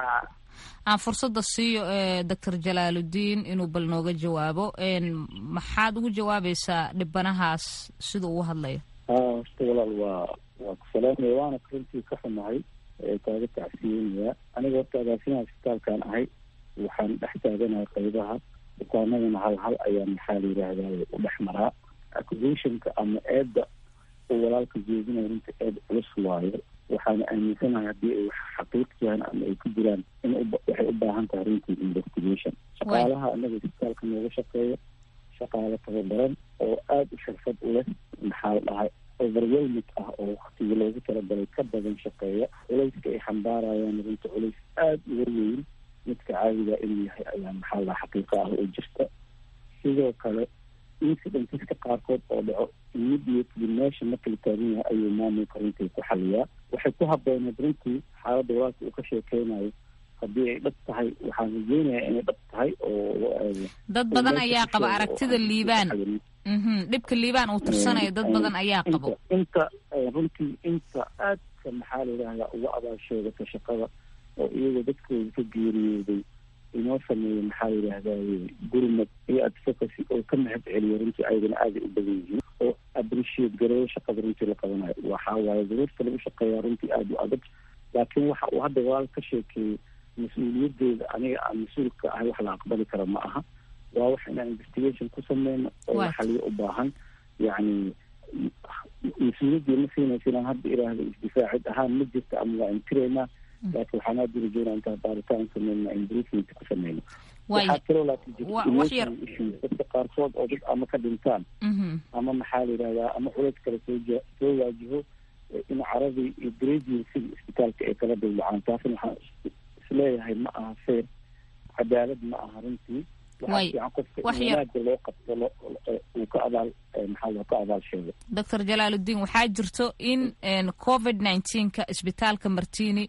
aan fursadda siiyo doctor jalaaludiin inuu bal nooga jawaabo maxaad ugu jawaabaysaa dhibanahaas sida uu hadlayo ha horta walaal waa waa ku salaamaya waana runtii ka xumahay kaaga tacsiyeynaya aniga horta agaasimaha isbitaalkan ahay waxaan dhex taaganahay qaybaha bukaanadana hal hal ayaan maxaa la yidhaahdaa u dhex maraa accusationka ama eedda oo walaalka jeedinaya runta eed culus waayo waxaana aaminsanahay haddii ay wax xaqiiq yahan ama ay ku jiraan in waxay u baahan tahay runtii investigation shaqaalaha anaga isbitaalka nooga shaqeeya shaqaale tababaran oo aada u xirfad u leh maxaa la dhahay overwelmid ah oo waktigii loogu talagalay ka badan shaqeeya culayska ay xambaarayaan runta culays aada uga weyn midka caadiga inuu yahay ayaa maxaa la dhaha xaqiiqa ah oo jirta sidoo kale incidentiska qaarkood oo dhaco immediately meesha marka la taagan yahay ayuu maamulka runtii ku xaliyaa waxay ku habooneed runtii xaaladda walaalka uu ka sheekeynayo haddii ay dhab tahay waxaan rajeynayaa inay dhab tahay oo dad badan ayaa qaba aragtida liibaan dhibka liibaan uu tirsanayo dad badan ayaa qabo inta runtii inta aadka maxaa la yidhahdaa uga abaasheegata shaqada oo iyagoo dadkooda ka geeriyooday inoo sameeya maxaa la yidhahdaa gurmad iyo advocacy oo ka mahad celiya runtii ayagana aaday u badan yihiin oo appreciate gareeyo shaqada runtii la qabanayo waxaa waaye daruurta lagu shaqeeyaa runtii aada u adag laakiin waxa uu hadda walaal ka sheekeeyey mas-uuliyadeeda aniga aan mas-uulka ahay wax la aqbali kara ma aha waa wax inaan investigation ku sameyno oo xaliyo u baahan yacni mas-uuliyaddii ma siinaysa inaan hadda iraahdo isdifaacid ahaan ma jirta ama waa intiraynaa laakiin waxaan aada urajeynaa intaan baaritaan sameyna improvement ku sameyno waxaa kaloo laakiin jirta issues dadka qaarkood oo dad ama ka dhintaan ama maxaa la yidhahdaa ama culays kale soo ja soo waajiho in caradii iyo grading sida isbitaalka ay kala dawlacaan taasna waxaan isleeyahay ma aha fair cadaalad ma aha runtii waxaa fiican qofka in wanaaga loo qabto uu ka abaal maxaa loo ka abaal sheego doctor jalaaludiin waxaa jirto in covid nineteenka isbitaalka martini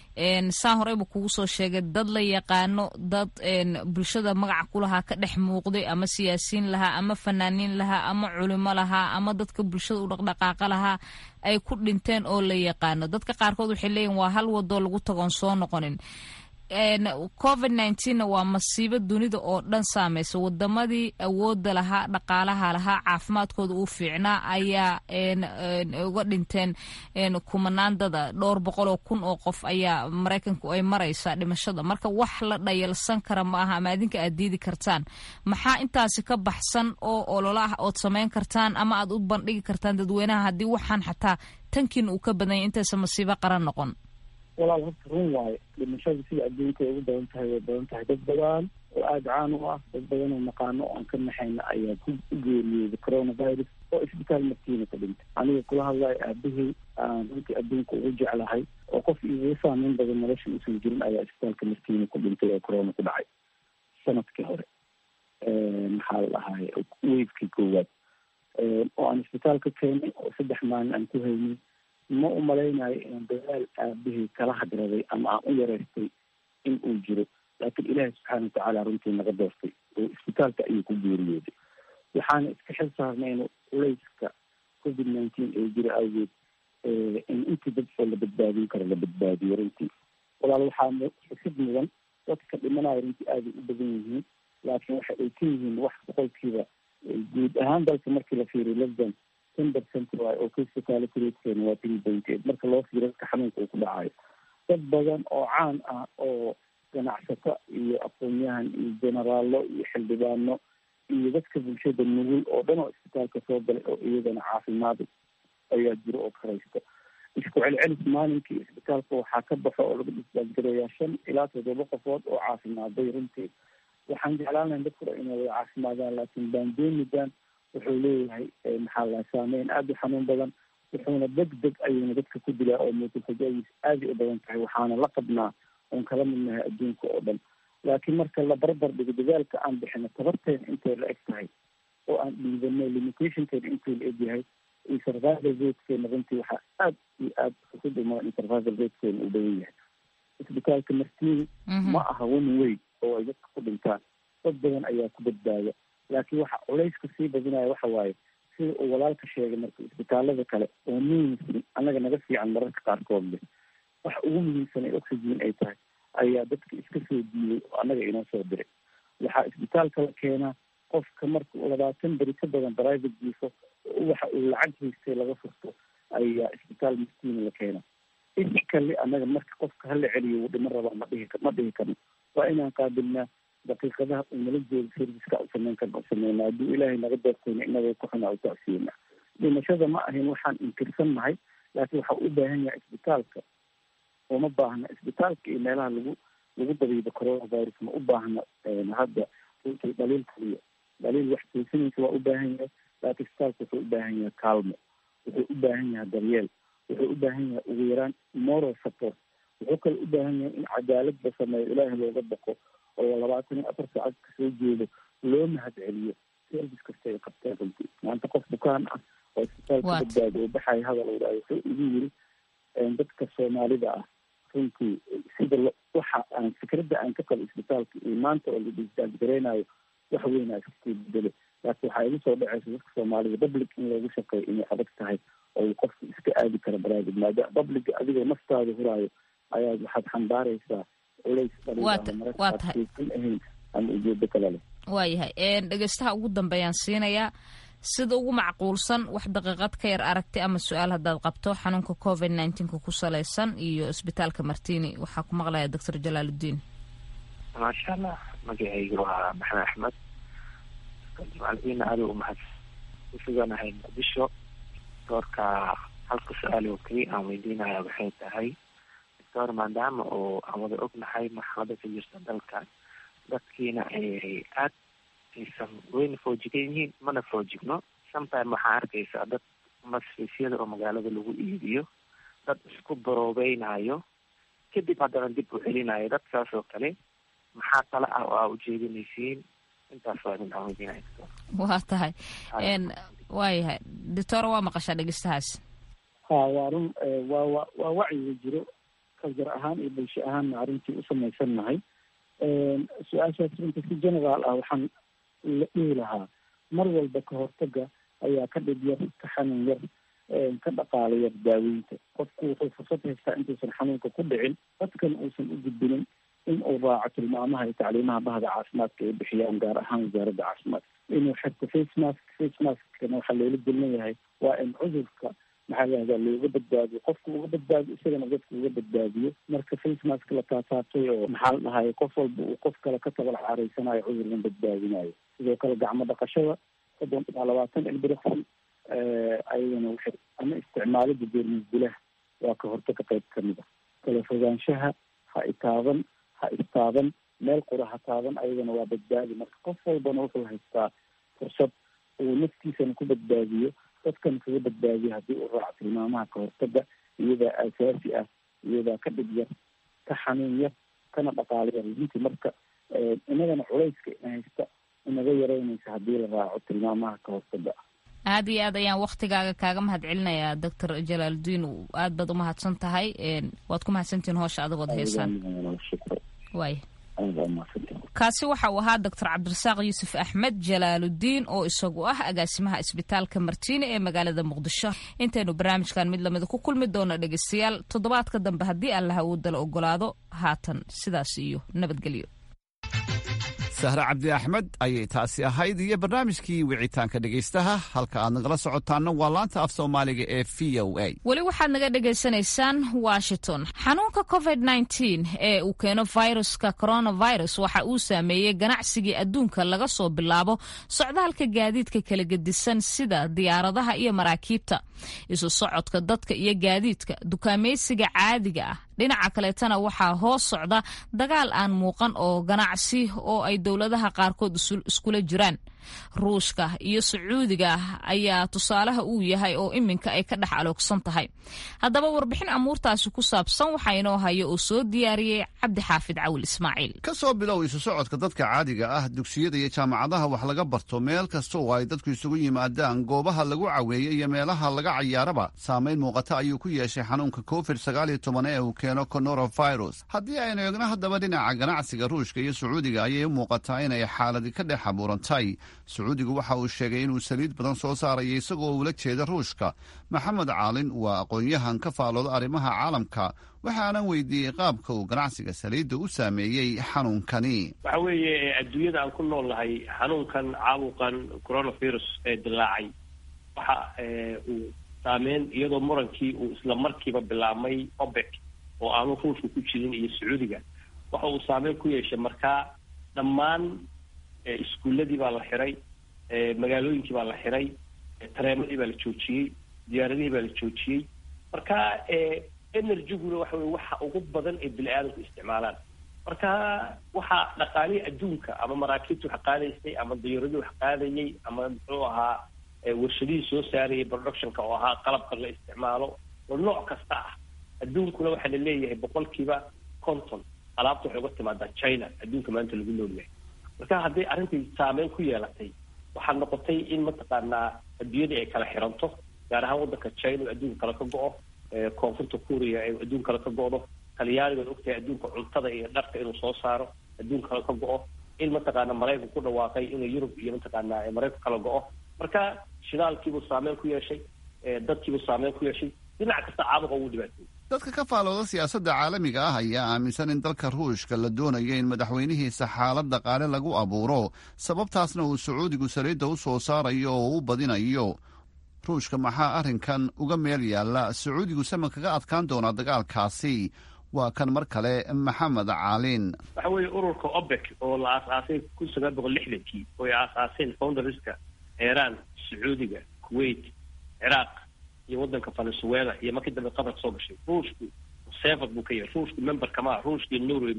saa horeyba kugu soo sheegay dad la yaqaano dad bulshada magaca kulahaa ka dhex muuqday ama siyaasiyiin lahaa ama fanaaniin lahaa ama culimo lahaa ama dadka bulshada u dhaqdhaqaaqa lahaa ay ku dhinteen oo la yaqaano dadka qaarkood waxay leeyihin waa hal wadoo lagu tagoon soo noqonin covid nneteen waa masiibo dunida oo dhan saamaysa wadamadii awooda lahaa dhaqaalaha lahaa caafimaadkooda uu fiicnaa ayaa uga dhinteen kumanaan dada dhowr boqol oo kun oo qof ayaa maraykanku ay maraysaa dhimashada marka wax la dhayalsan kara ma aha ama adinka aad diidi kartaan maxaa intaasi ka baxsan oo olola ah ood samayn kartaan ama aad u bandhigi kartaan dadweynaha haddii waxaan xataa tankiin uu ka badanya intaysa masiibo qaran noqon walaal horta run waayo dhimashada sida adduunka ay ugu badan tahay way badan tahay dad badan oo aada caan u ah dad badan oo naqaano oo aan ka naxayna ayaa ku geeriyooday coronavirus oo isbitaal markiina ka dhintay aniga kula hadlayo aabahey aan runtii adduunka ugu jeclahay oo qof igaga saameyn badan nolosha uusan jirin ayaa isbitaalka markiina ku dhintay oo corona ku dhacay sanadkii hore maxaa la dhahay wavekii koowaad oo aan isbitaal ka keenay oo saddex maalin aan ku haynay ma u malaynayo inaan dadaal aabahey kala hadraday ama aan u yareystay in uu jiro laakiin ilaahi subxaana watacaala runtii naga doortay oo isbitaalka ayuu ku geeriyooday waxaana iska xil saarnayno culayska covid nineteen ee jira awgeed in intii dad oo la badbaadin karo la badbaadiyo runtii walaal waxaa xusid mudan dadka dhimanayo runtii aaday u badan yihiin laakiin waxa ay ka yihiin wax boqolkiiba guud ahaan dalka markii la fiiriyo lesdan ten percent waayo oo kasokaalikureedkeena waa three point eight marka loo fiiro dadka xanuunka uu ku dhacayo dad badan oo caan ah oo ganacsato iyo aqoon-yahan iyo generaallo iyo xildhibaano iyo dadka bulshada nugul oo dhan oo isbitaalka soo galay oo iyagana caafimaad ayaa jiro oo karaysta isku celcelis maalinkii isbitaalka waxaa ka baxo oo laga disbaasgarayaa shan ilaa toddoba qofood oo caafimaaday runtii waxaan jeclaan lahay dadku inay wada caafimaadaan laakiin bandemigan wuxuu leeyahay maxaa la saameyn aada u xanuun badan wuxuuna deg deg ayuuna dadka ku dilaa oo muutulfajadiis aaday u badan tahay waxaana la qabnaa oon kala midnahay adduunka oo dhan laakiin marka la barbar dhigo dadaalka aan bixino tabarteena intay la eg tahay oo aan dhiidano limitationkeena intuu la egyahay iyo survival ratekeena runtii waxaa aad iyo aad xusid uma in survival ratekeena uu badan yahay isbitaalka martiini ma aha one way oo ay dadka ku dhintaan dad badan ayaa ku badbaada laakiin waxa culayska sii badinaya waxa waaye sida uu walaalka sheegay marka isbitaalada kale oo muhiimsan annaga naga fiican mararka qaarkood leh waxa ugu muhiimsan ee oxygen ay tahay ayaa dadka iska soo diiday oo annaga inoo soo diray waxaa isbitaalka la keenaa qofka marka uu labaatan beri ka badan private jiifo waxa uu lacag haystay laga furto ayaa isbitaal miskiina la keenaa iskale annaga marka qofka hala celiyo wuu dhiman rabaa ma dhihi ma dhihi karno waa inaan qaabilnaa daqiiqadaha uu nala joogo serviceka u sameyn karna u sameynaa hadduu ilaahay naga doortayna inagoo ku xunaa u tacsiina dhimashada ma ahayn waxaan inkirsan nahay laakiin waxa u baahan yahay isbitaalka uma baahna isbitaalka iyo meelaha lagu lagu dabiibo coronavirus ma u baahna hadda runtii dhaliil kaliya dhaliil wax toosinaysa waa u baahan yahay laakiin isbitaalka wuxuu u baahan yahay kaalmo wuxuu u baahan yahay daryeel wuxuu u baahan yahay ugu yaraan moral support wuxuu kale u baahan yahay in cadaalad la sameeyo ilaahay looga baqo oo labaatan iyo afar saacad kasoo jeedo loo mahad celiyo service kasta ay qabteen runtii maanta qof bukaan ah oo isbitaalka badbaado oo baxaya hadal uu dhahay wuxuu igu yiri dadka soomaalida ah runtii sida waxa aan fikradda aan ka qabo isbitaalka iyo maanta oo la disbaasgareynayo wax weyn aa iskasii bedelo laakiin waxaa igu soo dhaceysa dadka soomaalida public in loogu shaqeeyo inay adag tahay oo qofka iska aadi karo private maadaama publica adigoo naftaada huraayo ayaad waxaad xambaaraysaa culays dhaliilamarkasan ahayn ama ujeedo kale leh waayahay dhegeystaha ugu dambeeyaan siinayaa sida ugu macquulsan wax daqiiqad ka yar aragti ama su-aal haddaad qabto xanuunka covid nineteenka ku salaysan iyo isbitaalka martini waxaa ku maqlaya doctor jalaaludiin maasha allah magacayga waa maxamed axmed jimaaldiina adigu mahad kusuganahay muqdisho doorka halka su-aal oo keliya aan weydiinaya waxay tahay doctor maadaama oo aan wada ognahay marxalada ka jirta dalka dadkiina ay aad aysan weyna foojigan yihiin mana foojigno sometime waxaa arkaysaa dad masfiisyada oo magaalada lagu iibiyo dad isku baroobeynaayo kadib haddana dib u celinayo dadkaas oo kale maxaa tala ah oo aa ujeedinaysiin intaas waa idin aan weydiinaya doctor waa tahay waayahay doctor waa maqashaa dhegeystahaas ha waa run waa wa waa wacyiga jiro kaljar ahaan iyo bulsho ahaanna arrintii u samaysan nahay su-aashaas runta si generaal ah waxaan la dhihi lahaa mar walba ka hortaga ayaa ka dhib yar ka xanuun yar ka dhaqaalo yar daaweynta qofku wuxuu fursad haystaa intuusan xanuunka ku dhicin dadkan uusan u gudbinin in uu raaco tilmaamaha iyo tacliimaha bahda caafimaadka ay bixiyaan gaar ahaan wasaaradda caafimaadka inuu xirto face mask face maskana waxaa loola gelin yahay waa in cudurka maxaa lahahdaa looga badbaadiyo qofka uga badbaadiyo isagana dadka uga badbaadiyo marka face mask la taataabtay oo maxaa la dhahay qof walba uu qof kale ka tabal caaraysanayo cudurkan badbaadinayo sidoo kale gacmo dhaqashada soddon ilaa labaatan ilbiriqsi ayadana waxay ama isticmaalida jeermis dilaha waa ka hortaga qayb kamid a kala fogaanshaha ha itaaban ha istaaban meel qura ha taaban ayadana waa badbaadi marka qof walbana wuxuu haystaa fursad uu naftiisana ku badbaadiyo dadkan kaga badbaadiyo haddii uu raaco tilmaamaha ka hortaga iyadaa aasaasi ah iyadaa ka dhib yar ka xanuun yar kana dhaqaala yar runtii marka inagana culayska ina haysta inaga yaraynaysa haddii la raaco tilmaamaha ka hortaga aad iyo aad ayaan waktigaaga kaaga mahad celinayaa doctor jalaaludiin aad baad umahadsan tahay waad ku mahadsantihiin hoosha adigood heesaan waay kaasi waxa uu ahaa doctor cabdirasaaq yuusuf axmed jalaaludiin oo isagu ah agaasimaha isbitaalka martiine ee magaalada muqdisho intaynu barnaamijkan mid lamida ku kulmi doono dhegeystayaal toddobaadka dambe haddii allaha uu dala ogolaado haatan sidaas iyo nabadgelyo sahre cabdi axmed ayay taasi ahayd iyo barnaamijkii wicitaanka dhegaystaha halka aad nagala socotaana waa laanta af soomaaliga ee v o a weli waxaad naga dhagaysanaysaan washington xanuunka covid nteen ee uu keeno viruska coronavirus waxa uu saameeyey ganacsigii adduunka laga soo bilaabo socdaalka gaadiidka kala gedisan sida diyaaradaha iyo maraakiibta isu socodka dadka iyo gaadiidka dukaamaysiga caadiga ah dhinaca kaleetana waxaa hoos socda dagaal aan muuqan oo ganacsi oo ay dowladaha qaarkood iskula jiraan ruushka iyo sacuudiga ayaa tusaalaha uu yahay oo iminka ay ka dhex aloogsan tahay haddaba warbixin amuurtaasi ku saabsan waxaa inoo haya oo soo diyaariyey cabdi xaafid cawil ismaaciil ka soo bilow isu socodka dadka caadiga ah dugsiyada iyo jaamacadaha wax laga barto meel kasta oo ay dadku isugu yimaadaan goobaha lagu caweeyo iyo meelaha laga cayaaraba saamayn muuqata ayuu ku yeeshay xanuunka covid sagaal iyo toban ee uu keeno coronavirus haddii aynu eegno haddaba dhinaca ganacsiga ruushka iyo sacuudiga ayay u muuqataa inay xaaladi ka dhex abuurantay sacuudigu waxa uu sheegay inuu saliid badan soo saaraya isagoo ula jeeda ruushka maxamed caalin waa aqoon-yahan ka faalooda arrimaha caalamka waxaanan weydiiyey qaabka uu ganacsiga saliidda u saameeyey xanuunkani waxa weeye adduunyada aan ku nool nahay xanuunkan caabuqan coronavirus ee dilaacay waxa uu saameyn iyadoo murankii uu isla markiiba bilaabmay obek oo aanu ruushka ku jirin iyo sacuudiga waxa uu saameyn ku yeeshay markaa dhammaan iskuulladii baa la xiray magaalooyinkii baa la xiray tareemadii baa la joojiyey diyaaradihii baa la joojiyey marka energyguna waxa weye waxa ugu badan ee bini aadamku isticmaalaan marka waxaa dhaqaalihii adduunka ama maraakiibta wax qaadaysay ama diyaaradii wax qaadayay ama muxuu ahaa warshadihii soo saarayay productionka oo ahaa qalabka la isticmaalo oo nooc kasta ah adduunkuna waxaa la leeyahay boqolkiiba conton alaabta waxay uga timaadaa china adduunka maanta lagu noolyahay marka hadday arrintai saameyn ku yeelatay waxaa noqotay in mataqaanaa adduunyadii ay kala xiranto gaar ahaan waddanka china oo adduunka kale ka go-o koonfurta kuuriya ee adduunka kale ka go-do talyaaniga ad ogtahay adduunka cuntada iyo dharka inuu soo saaro adduunka kale ka go-o in mataqaana maraykan ku dhawaaqay inuu yurub iyo mataqaanaa maraykan kala go-o marka shidaalkiibuu saameyn ku yeeshay dadkiibuu saameyn ku yeeshay dhinac kasta caabuqa ugu dhibaatay dadka ka faalooda siyaasadda caalamiga ah ayaa aaminsan in dalka ruushka la doonayo in madaxweynihiisa xaalad dhaqaale lagu abuuro sababtaasna uu sacuudigu saliidda u soo saarayo oo u badinayo ruushka maxaa arrinkan uga meel yaalla sacuudigu sama kaga adkaan doonaa dagaalkaasi waa kan mar kale maxamed caalin waxa weeye ururka obek oo la aas-aasay kun sagaal boqol lixdankii oo ay aas-aaseen founderska iiraan sacuudiga kuwait ciraaq iyo waddanka venezuela iyo markii dambe qatar soo gashay ruushku sevad buu ka yahay ruushku member kamaha ruushkii norway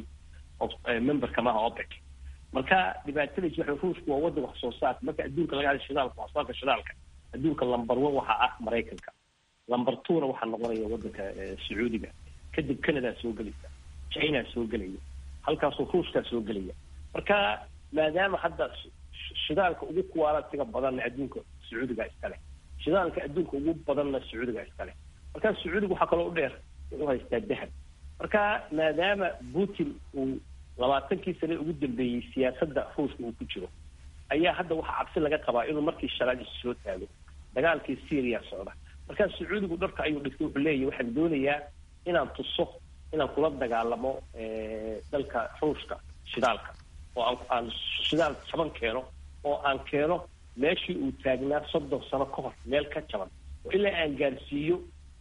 member kamaha opec marka dhibaatadiis waxa ruushku waa waddan wax soo saarka marka adduunka laga hadla shidaalka wax soo saarka shidaalka adduunka number one waxaa ah maraykanka number two-na waxaa noqonaya waddanka sacuudiga kadib canada soo gelaysa china soo gelaya halkaasoo ruushkaa soo gelaya marka maadaama hadda shidaalka ugu kuwaalatiga badanna adduunka sacuudiga iskale shidaalka adduunka ugu badanna sacuudiga iskale marka sacuudiga waxaa kaloo u dheer wuxuu haystaa dahab marka maadaama putin uu labaatankii sane ugu dambeeyey siyaasadda ruushka uu ku jiro ayaa hadda waxaa cabsi laga qabaa inuu markii shalaad isu soo taago dagaalkii syria socda marka sacuudigu dharka ayuu dhigtay wuxuu leeyahy waxaan doonayaa inaan tuso inaan kula dagaalamo dalka ruushka shidaalka oo aan aan shidaal jaban keeno oo aan keeno meeshii uu taagnaa soddon sano ka hor meel ka jaban oo ilaa aan gaarsiiyo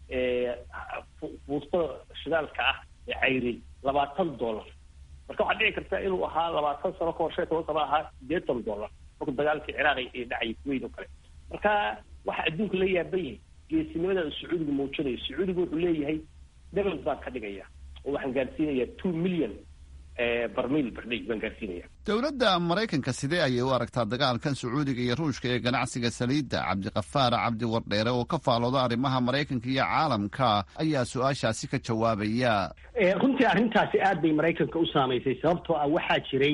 fuustada shidaalka ah ee cayri labaatan dollar marka waxaa dhici karta inuu ahaa labaatan sano ka hor shan iyo toban sano ahaa sideetan dollar marku dagaalkii ciraaq ee dhacay kuweyn oo kale marka waxa adduunka la yaaban yahay geesinimada sacuudiga muujinayo sacuudiga wuxuu leeyahay debel baan ka dhigaya oo waxaan gaarsiinayaa two million barmiil bardhay baan gaarsiinaya dowladda maraykanka sidee ayay u aragtaa dagaalkan sacuudiga iyo ruushka ee ganacsiga saliidda cabdiqafaar cabdi wardheere oo ka faalooda arrimaha maraykanka iyo caalamka ayaa su-aashaasi ka jawaabaya runtii arrintaasi aad bay maraykanka u saamaysay sababtoo ah waxaa jiray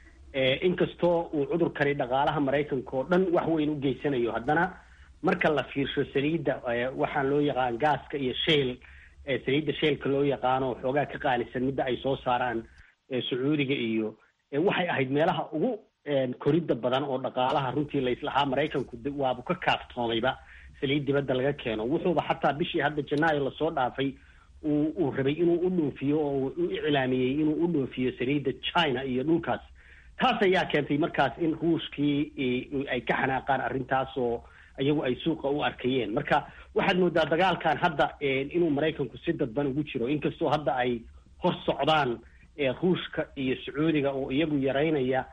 inkastoo uu cudurkani dhaqaalaha maraykanka oo dhan wax weyn u geysanayo haddana marka la fiirsho saliidda waxaan loo yaqaan gaaska iyo shayl saliidda shaylka loo yaqaano xoogaa ka qaalisan midda ay soo saaraan sacuudiga iyo waxay ahayd meelaha ugu koridda badan oo dhaqaalaha runtii laislahaa maraykanku waabu ka kaaftoomayba saliid dibadda laga keeno wuxuuba xataa bishii hadda janaayo lasoo dhaafay uu uu rabay inuu u dhoofiyo oo u iclaamiyey inuu u dhoofiyo saliidda china iyo dhulkaas taas ayaa keentay markaas in ruushkii ay ka xanaaqaan arrintaas oo iyagu ay suuqa u arkayeen marka waxaad moodaa dagaalkan hadda inuu maraykanku si dadban ugu jiro inkastoo hadda ay hor socdaan ruushka iyo sacuudiga oo iyagu yaraynaya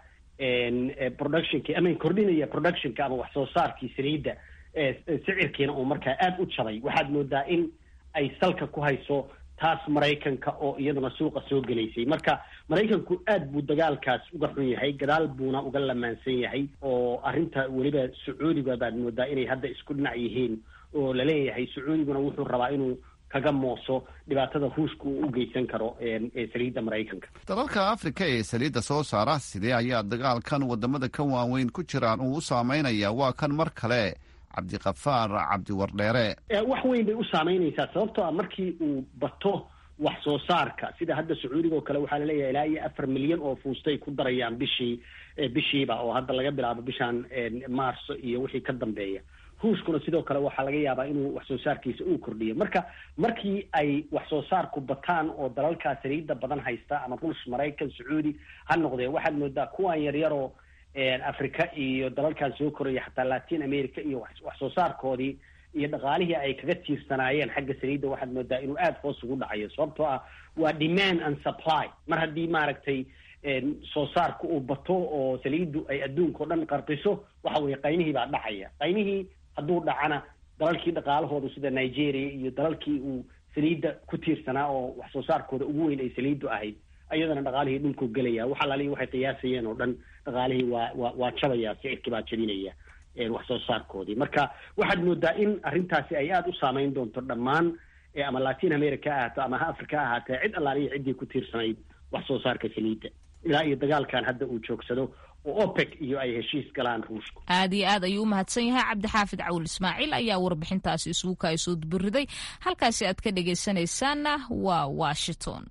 productionki ama kordhinaya productionka ama wax soo saarkii saliidda sicirkiina uu markaa aada u jabay waxaad moodaa in ay salka ku hayso taas maraykanka oo iyaduna suuqa soo gelaysay marka maraykanku aad buu dagaalkaas uga xun yahay gadaal buuna uga lamaansan yahay oo arrinta weliba sacuudiga baad moodaa inay hadda isku dhinac yihiin oo laleeyahay sacuudiguna wuxuu rabaa inuu kaga mooso dhibaatada ruushka uu u geysan karo saliidda maraykanka dalalka afrika ee saliidda soo saara sidee ayaa dagaalkan wadamada ka waaweyn ku jiraan uu u saameynaya waa kan mar kale cabdiqafaar cabdiwardheere wax weyn bay u saameynaysaa sababtoo ah markii uu bato wax soo saarka sida hadda sacuudiga oo kale waxaa laleeyahay ilaa iyo afar milyan oo fuustay ku darayaan bishii bishiiba oo hadda laga bilaabo bishan maarso iyo wixii ka dambeeya ruushkuna sidoo kale waxaa laga yaabaa inuu wax soo saarkiisa uu kordhiyo marka markii ay wax soo saarku bataan oo dalalkaa saliidda badan haysta ama ruush maraykan sacuudi ha noqdee waxaad moodaa kuwan yaryaroo africa iyo dalalkan soo koraya xataa latin america iyo wax soo saarkoodii iyo dhaqaalihii ay kaga tiirsanaayeen xagga saliidda waxaad moodaa inuu aada hoos ugu dhacayo sababtoo ah waa demand and supply mar haddii maaragtay soo saarku uu bato oo saliiddu ay adduunka o dhan qarqiso waxa weye qaymihii baa dhacaya qaymihii hadduu dhacana dalalkii dhaqaalahooda sida nigeria iyo dalalkii uu saliidda ku tiirsanaa oo wax soo saarkooda ugu weyn ay saliiddu ahayd ayadana dhaqaalihii dhulkuu gelaya waxa laalihi waxay qiyaasayeen oo dhan dhaqaalihii waa waa waa jabaya sicirkii baa jabinaya wax soo saarkoodii marka waxaad moodaa in arrintaasi ay aada u saameyn doonto dhammaan ama latin america ha ahaato ama ha africa ha ahaatee cid allaalihi ciddii ku tiirsanayd wax soo saarka saliidda ilaa iyo dagaalkan hadda uu joogsado oo opec iyo ay heshiis galaan ruushku aad iyo aad ayuu u mahadsan yahay cabdixaafid cawil ismaaciil ayaa warbixintaasi isugu kaay soo dubiriday halkaasi aad ka dhegaysanaysaanna waa washington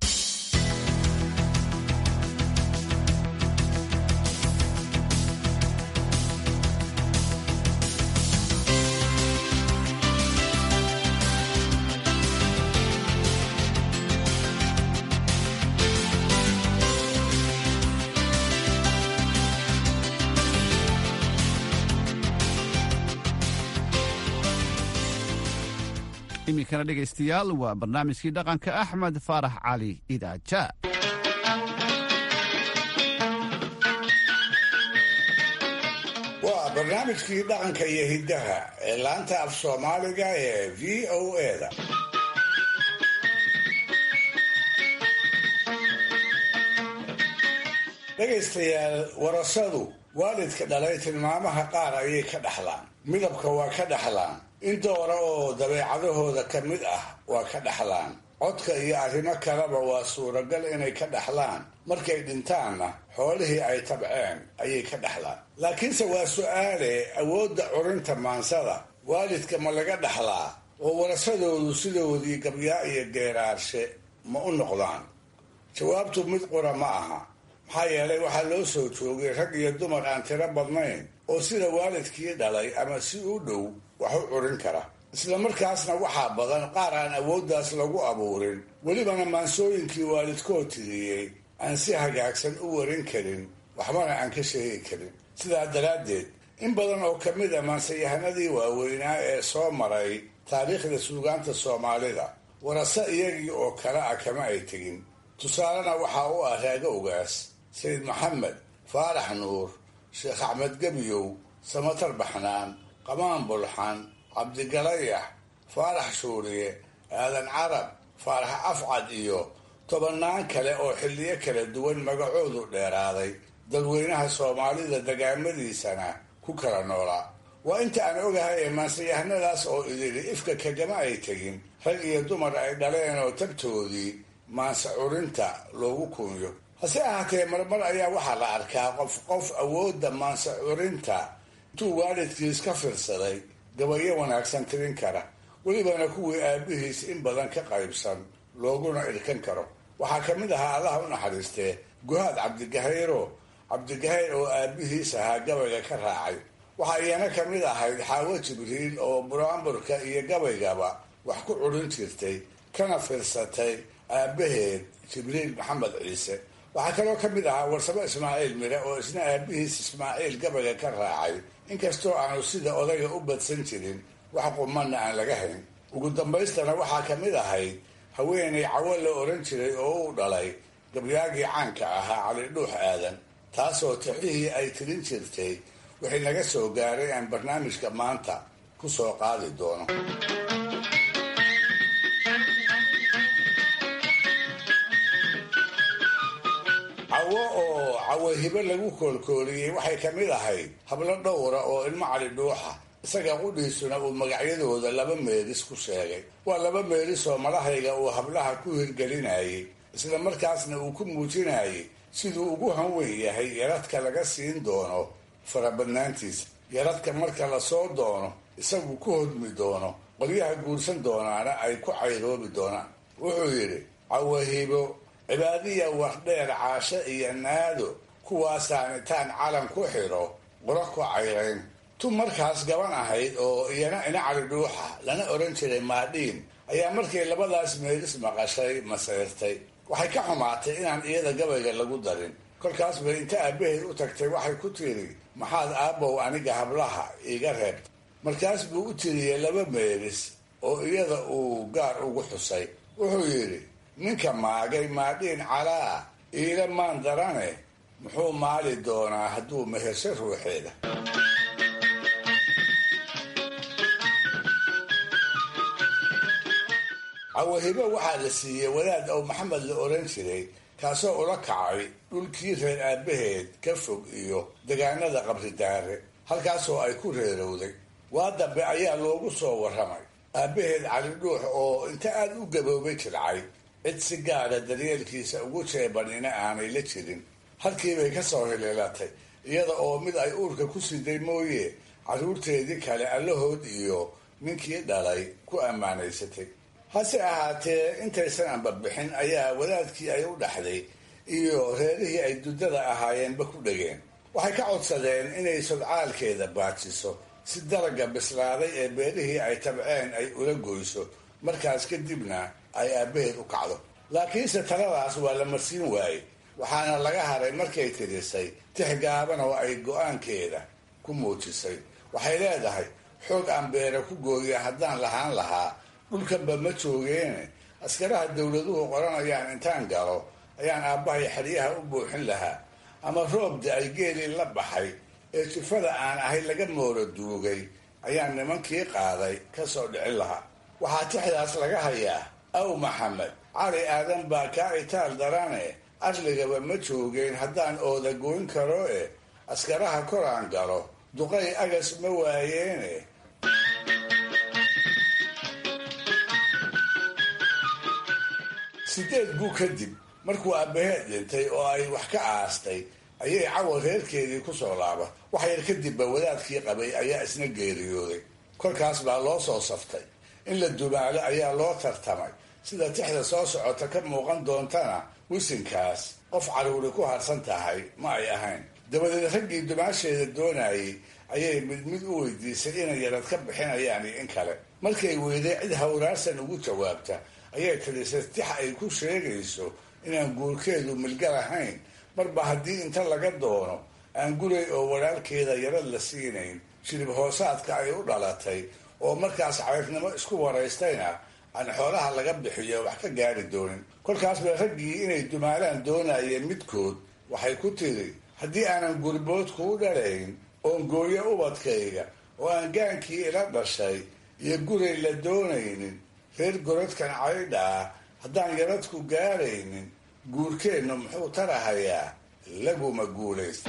iminkana dhegaystayaal waa barnaamijkii dhaqanka axmed faarax cali idaaja waa barnaamijkii dhaqanka iyo hiddaha ee laanta af soomaaliga ee v o eda dhegaystayaal warasadu waalidka dhalay tilmaamaha qaar ayay ka dhaxlaan midabka waa ka dhaxlaan in doora oo dabeecadahooda ka mid ah waa ka dhaxlaan codka iyo arrimo kaleba waa suuragal inay ka dhaxlaan markay dhintaanna xoolihii ay tabceen ayay ka dhaxlaan laakiinse waa su-aale awoodda curinta maansada waalidka ma laga dhaxlaa oo warasadoodu sidoodii gabyaa iyo geeraarshe ma u noqdaan jawaabtu mid qura ma aha maxaa yeelay waxaa loo soo joogay rag iyo dumar aan tiro badnayn oo sida waalidkii dhalay ama si u dhow wax u curin kara isla markaasna waxaa badan qaar aan awooddaas lagu abuurin welibana maansooyinkii waalidkood tiriyey aan si hagaagsan u warin karin waxbana aan ka sheegi karin sidaa daraaddeed in badan oo ka mid a maansayahanadii waaweynaa ee soo maray taariikhda suugaanta soomaalida warase iyagii oo kale ah kama ay tegin tusaalena waxaa u ah raago ogaas sayid maxamed faarax nuur sheekh axmed gebiyow samatar baxnaan qamaan bulxan cabdigalayax faarax shuuriye aadan carab faarax afcad iyo tobannaan kale oo xilliyo kala duwan magacoodu dheeraaday dadweynaha soomaalida dagaamadiisana ku kala noolaa waa inta aan ogahay ee maansayahanadaas oo idili ifka kagama ay tegin rag iyo dumar ay dhaleen oo tabtoodii maansa curinta loogu kunyo hase ahaatee marmar ayaa waxaa la arkaa qof qof awoodda maansa curinta intuu waalidkiis ka fiirsaday gabayo wanaagsan tirin kara welibana kuwii aabihiis in badan ka qaybsan looguna irkan karo waxaa ka mid ahaa allaha u naxariistee guhaad cabdigahayro cabdigahayr oo aabihiis ahaa gabayga ka raacay waxaa iyana ka mid ahayd xaawo jibriil oo buraanburka iyo gabaygaba wax ku curin jirtay kana fiirsatay aabaheed jibriil maxamed ciise waxaa kaloo ka mid ahaa warsamo ismaaciil mire oo isna aabihiis ismaaciil gabayga ka raacay inkastoo aanu sida odayga u badsan jirin wax qumanna aan laga hayn ugu dambaystana waxaa ka mid ahayd haweenay cawo la oran jiray oo uu dhalay gabyaagii caanka ahaa cali dhuux aadan taasoo tixihii ay tirin jirtay wixii naga soo gaaray aan barnaamijka maanta ku soo qaadi doono cawo oo cawo hibe lagu koolkooliyey waxay ka mid ahayd hablo dhowra oo ilmo cali dhuuxa isaga qudhiisuna uu magacyadooda laba meelis ku sheegay waa laba meelis oo madahayga uu hablaha ku hirgelinayay isla markaasna uu ku muujinayay siduu ugu hanweyn yahay yaradka laga siin doono farabadnaantiisa yaradka marka lasoo doono isagu ku hodmi doono qolyaha guursan doonaana ay ku cayroobi doonaan wuxuu yidhi cawahibo cibaadiya wardheer caasho iyo naado kuwaasaan intaan calan ku xidho qura ku cayrayn tu markaas gaban ahayd oo iyana ina cali dhuuxa lana odhan jiray maadhiin ayaa markay labadaas meelis maqashay masayrtay waxay ka xumaatay inaan iyada gabayga lagu darin kolkaas bay inta aabaheed u tagtay waxay ku tiri maxaad aabbow aniga hablaha iiga reebta markaas buu u tiriyey laba meelis oo iyada uu gaar ugu xusay wuxuu yidhi ninka maagay maadhiin calaa iila maan darane muxuu maali doonaa hadduu mehesho ruuxeeda cawahibo waxaa la siiyey wadaad ow maxamed la oran jiray kaasoo ula kacay dhulkii reer aabaheed ka fog iyo degaanada qabridaare halkaasoo ay ku reerowday waa dambe ayaa loogu soo warramay aabaheed cali dhuux oo inta aada u gaboobay jircay cid si gaara daryeelkiisa ugu jeebanina aanay la jirin halkiibay ka soo hililatay iyada oo mid ay uurka ku siday mooye carruurteedii kale allahood iyo ninkii dhalay ku ammaanaysatay hase ahaatee intaysan anbabixin ayaa wadaadkii ay u dhaxday iyo reerihii ay duddada ahaayeenba ku dhegeen waxay ka codsadeen inay sodcaalkeeda baajiso si dalaga bislaaday ee beerihii ay tabceen ay ula goyso markaas kadibna ay aabbaheed u kacdo laakiinse taladaas waa la marsiin waayey waxaana laga haray markay tirisay tix gaaban oo ay go-aankeeda ku muujisay waxay leedahay xoog aan beera ku gooya haddaan lahaan lahaa dhulkanba ma joogeene askaraha dowladuhu qoranayaan intaan galo ayaan aabbahay xeryaha u buuxin lahaa ama roobda ay geelii la baxay ee jifada aan ahay laga mooro duugay ayaan nimankii qaaday ka soo dhicin lahaa waxaa tixdaas laga hayaa aw maxamed cali aadan baa kaa itaal darane arligaba ma joogeen haddaan ooda goyn karo e askaraha koraan galo duqay agas ma waayeene sideed buu kadib markuu aabbaheed dhintay oo ay wax ka aastay ayay cawa reerkeedii ku soo laaba wax yar kadibba wadaadkii qabay ayaa isna geeriyooday kolkaas baa loo soo saftay in la dumaalo ayaa loo tartamay sida tixda soo socota ka muuqan doontana wisinkaas qof caruuri ku harsan tahay ma ay ahayn dabadeed raggii dumaasheeda doonayay ayay mid mid u weydiisay inay yarad ka bixinayaan iyo in kale markay weyday cid hawraarsan ugu jawaabta ayay tirisay tix ay ku sheegayso inaan guurkeedu milga lahayn marba haddii inta laga doono aan gurey oo walaalkeeda yarad la siinayn shirib hoosaadka ay u dhalatay oo markaas cayrnimo isku waraystayna aan xoolaha laga bixiyo wax ka gaari doonin kolkaas bay raggii inay dumaalaan doonayeen midkood waxay ku tiri haddii aanan gurbood kuu dhalayn oon gooyo ubadkayga oo aan gaankii ila dhashay iyo guray la doonaynin reer gorodkan caydha ah haddaan yaradku gaaraynin guurkeennu muxuu tarahayaa laguma guulaysta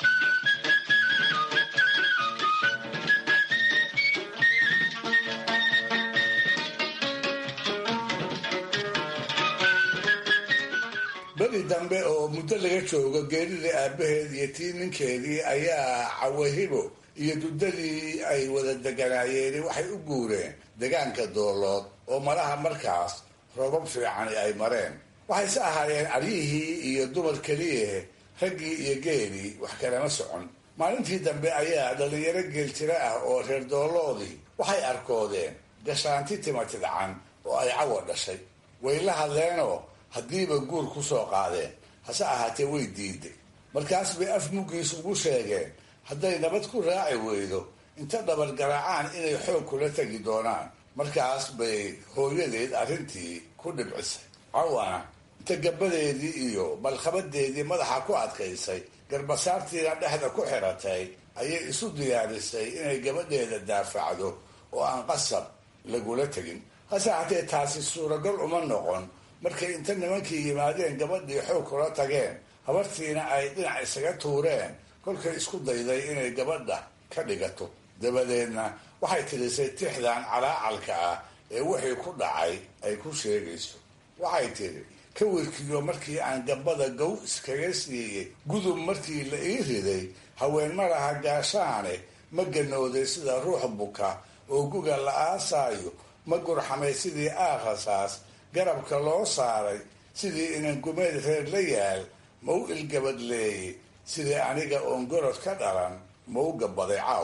beri dambe oo muddo laga joogo geeridii aabaheed iyo tii ninkeedii ayaa cawahibo iyo duddadii ay wada deganaayeen waxay u guureen degaanka doolood oo malaha markaas roobab fiicani ay mareen waxayse ahaayeen aryihii iyo dumar keliyahe raggii iyo geelii wax kalama socon maalintii dambe ayaa dhallinyaro geeltiro ah oo reer dooloodii waxay arkoodeen gashaanti timatidcan oo ay cawa dhashay way la hadleenoo haddiiba guur ku soo qaadeen hase ahaatee way diiday markaas bay af muggiis ugu sheegeen hadday nabad ku raaci weydo inta dhabargaraacaan inay xoog kula tegi doonaan markaas bay hooyadeed arrintii ku dhibcisay cawana inta gabadeedii iyo balkhabadeedii madaxa ku adkaysay garbasaartiina dhexda ku xiratay ayay isu diyaarisay inay gabadheeda daafacdo oo aan qasab lagula tegin hase ahaatee taasi suuragal uma noqon markay inta nimankii yimaadeen gabadhii xoog kula tageen habartiina ay dhinac isaga tuureen kolkay isku dayday inay gabadha ka dhigato dabadeedna waxay tirisay tixdan calaacalka ah ee wixii ku dhacay ay ku sheegayso waxay tidhi ka wirkiyo markii aan gabada gow iskaga siiyey gudub markii la ii riday haween malaha gaashaane ma ganooday sida ruux buka oo guga la aasaayo ma gurxamay sidii aakhasaas garabka loo saaray sidii inan gumeed reer la yaal ma u ilgabadleeyey sidii aniga oon gorod ka dhalan ma u gabaday caaw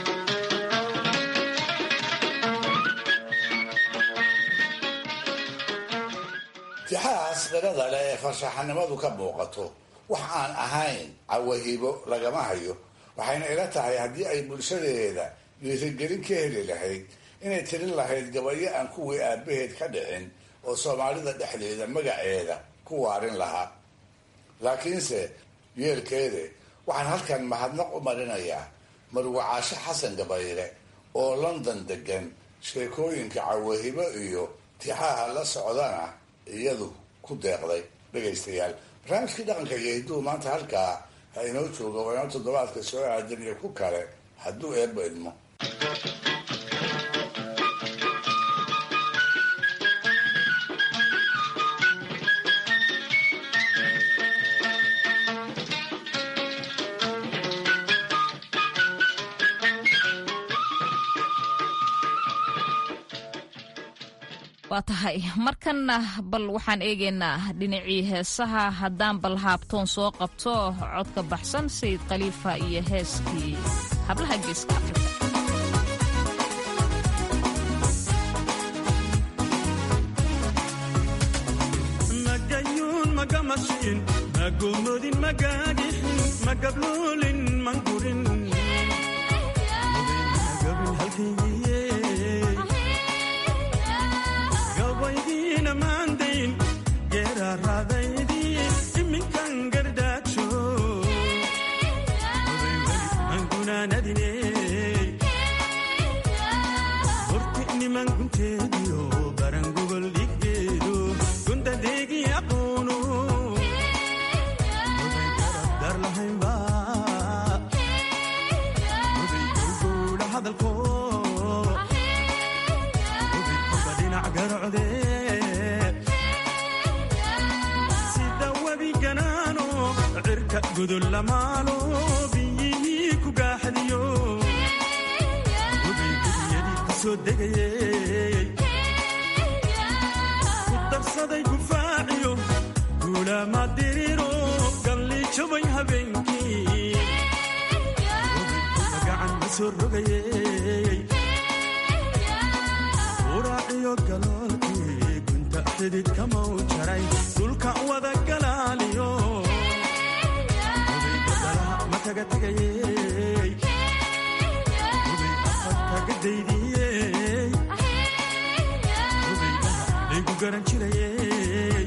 tixahaas qirada leh ee farshaxanimadu ka muuqato wax aan ahayn cawahibo lagama hayo waxayna ila tahay haddii ay bulshadeeda dhiirigelin ka heli lahayd inay tirin lahayd gabayo aan kuwii aabaheed ka dhicin oo soomaalida dhexdeeda magaceeda ku waarin lahaa laakiinse yeelkeede waxaan halkan mahadnaq u marinayaa marwacaasho xasan gabayre oo london degan sheekooyinka cawahibo iyo tixaha la socdana iyadu ku deeqday dhegaystayaal barnaamijkii dhaqanka iyo hidduu maanta halkaa ha inoo joogo waa inoo toddobaadka soo aadan iyo ku kale hadduu eebba idmo waa tahay markanna bal waxaan eegaynaa dhinacii heesaha haddaan bal haabtoon soo qabto codka baxsan sayid khaliifa iyo heeskii hablaha geeska afrika magayuun magamashiin magoomodin magaagixin magabluulin mangurin gabaydiina maandayn geeraaraadaydii iminkan gardaajo angunaanadine horti niman gunteediyo baran gogol dhiggeedu gundadeegi aqoonu dar lahaynba gowgowdha hadalko sida webi ganaano cirka gudul lamaalo biyihii ku gaaxadiyo webigudiyadii ku soo degayey ku darsaday gufaaciyo guulaama diriro soo rogayey uraaciyo galoolkii gunta xididka mau jaray dhulka wada galaaliyo odaygadaha ma kaga tegayey oday afarkaga daydiyey odaydaha laygu garan jirayey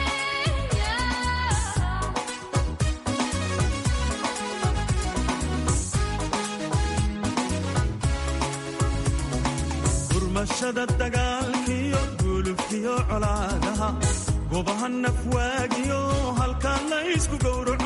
gurmashada dagaalkiyo gulubkiyo colaadaha gobaha nafwaagiyo halkaa laysku gowraco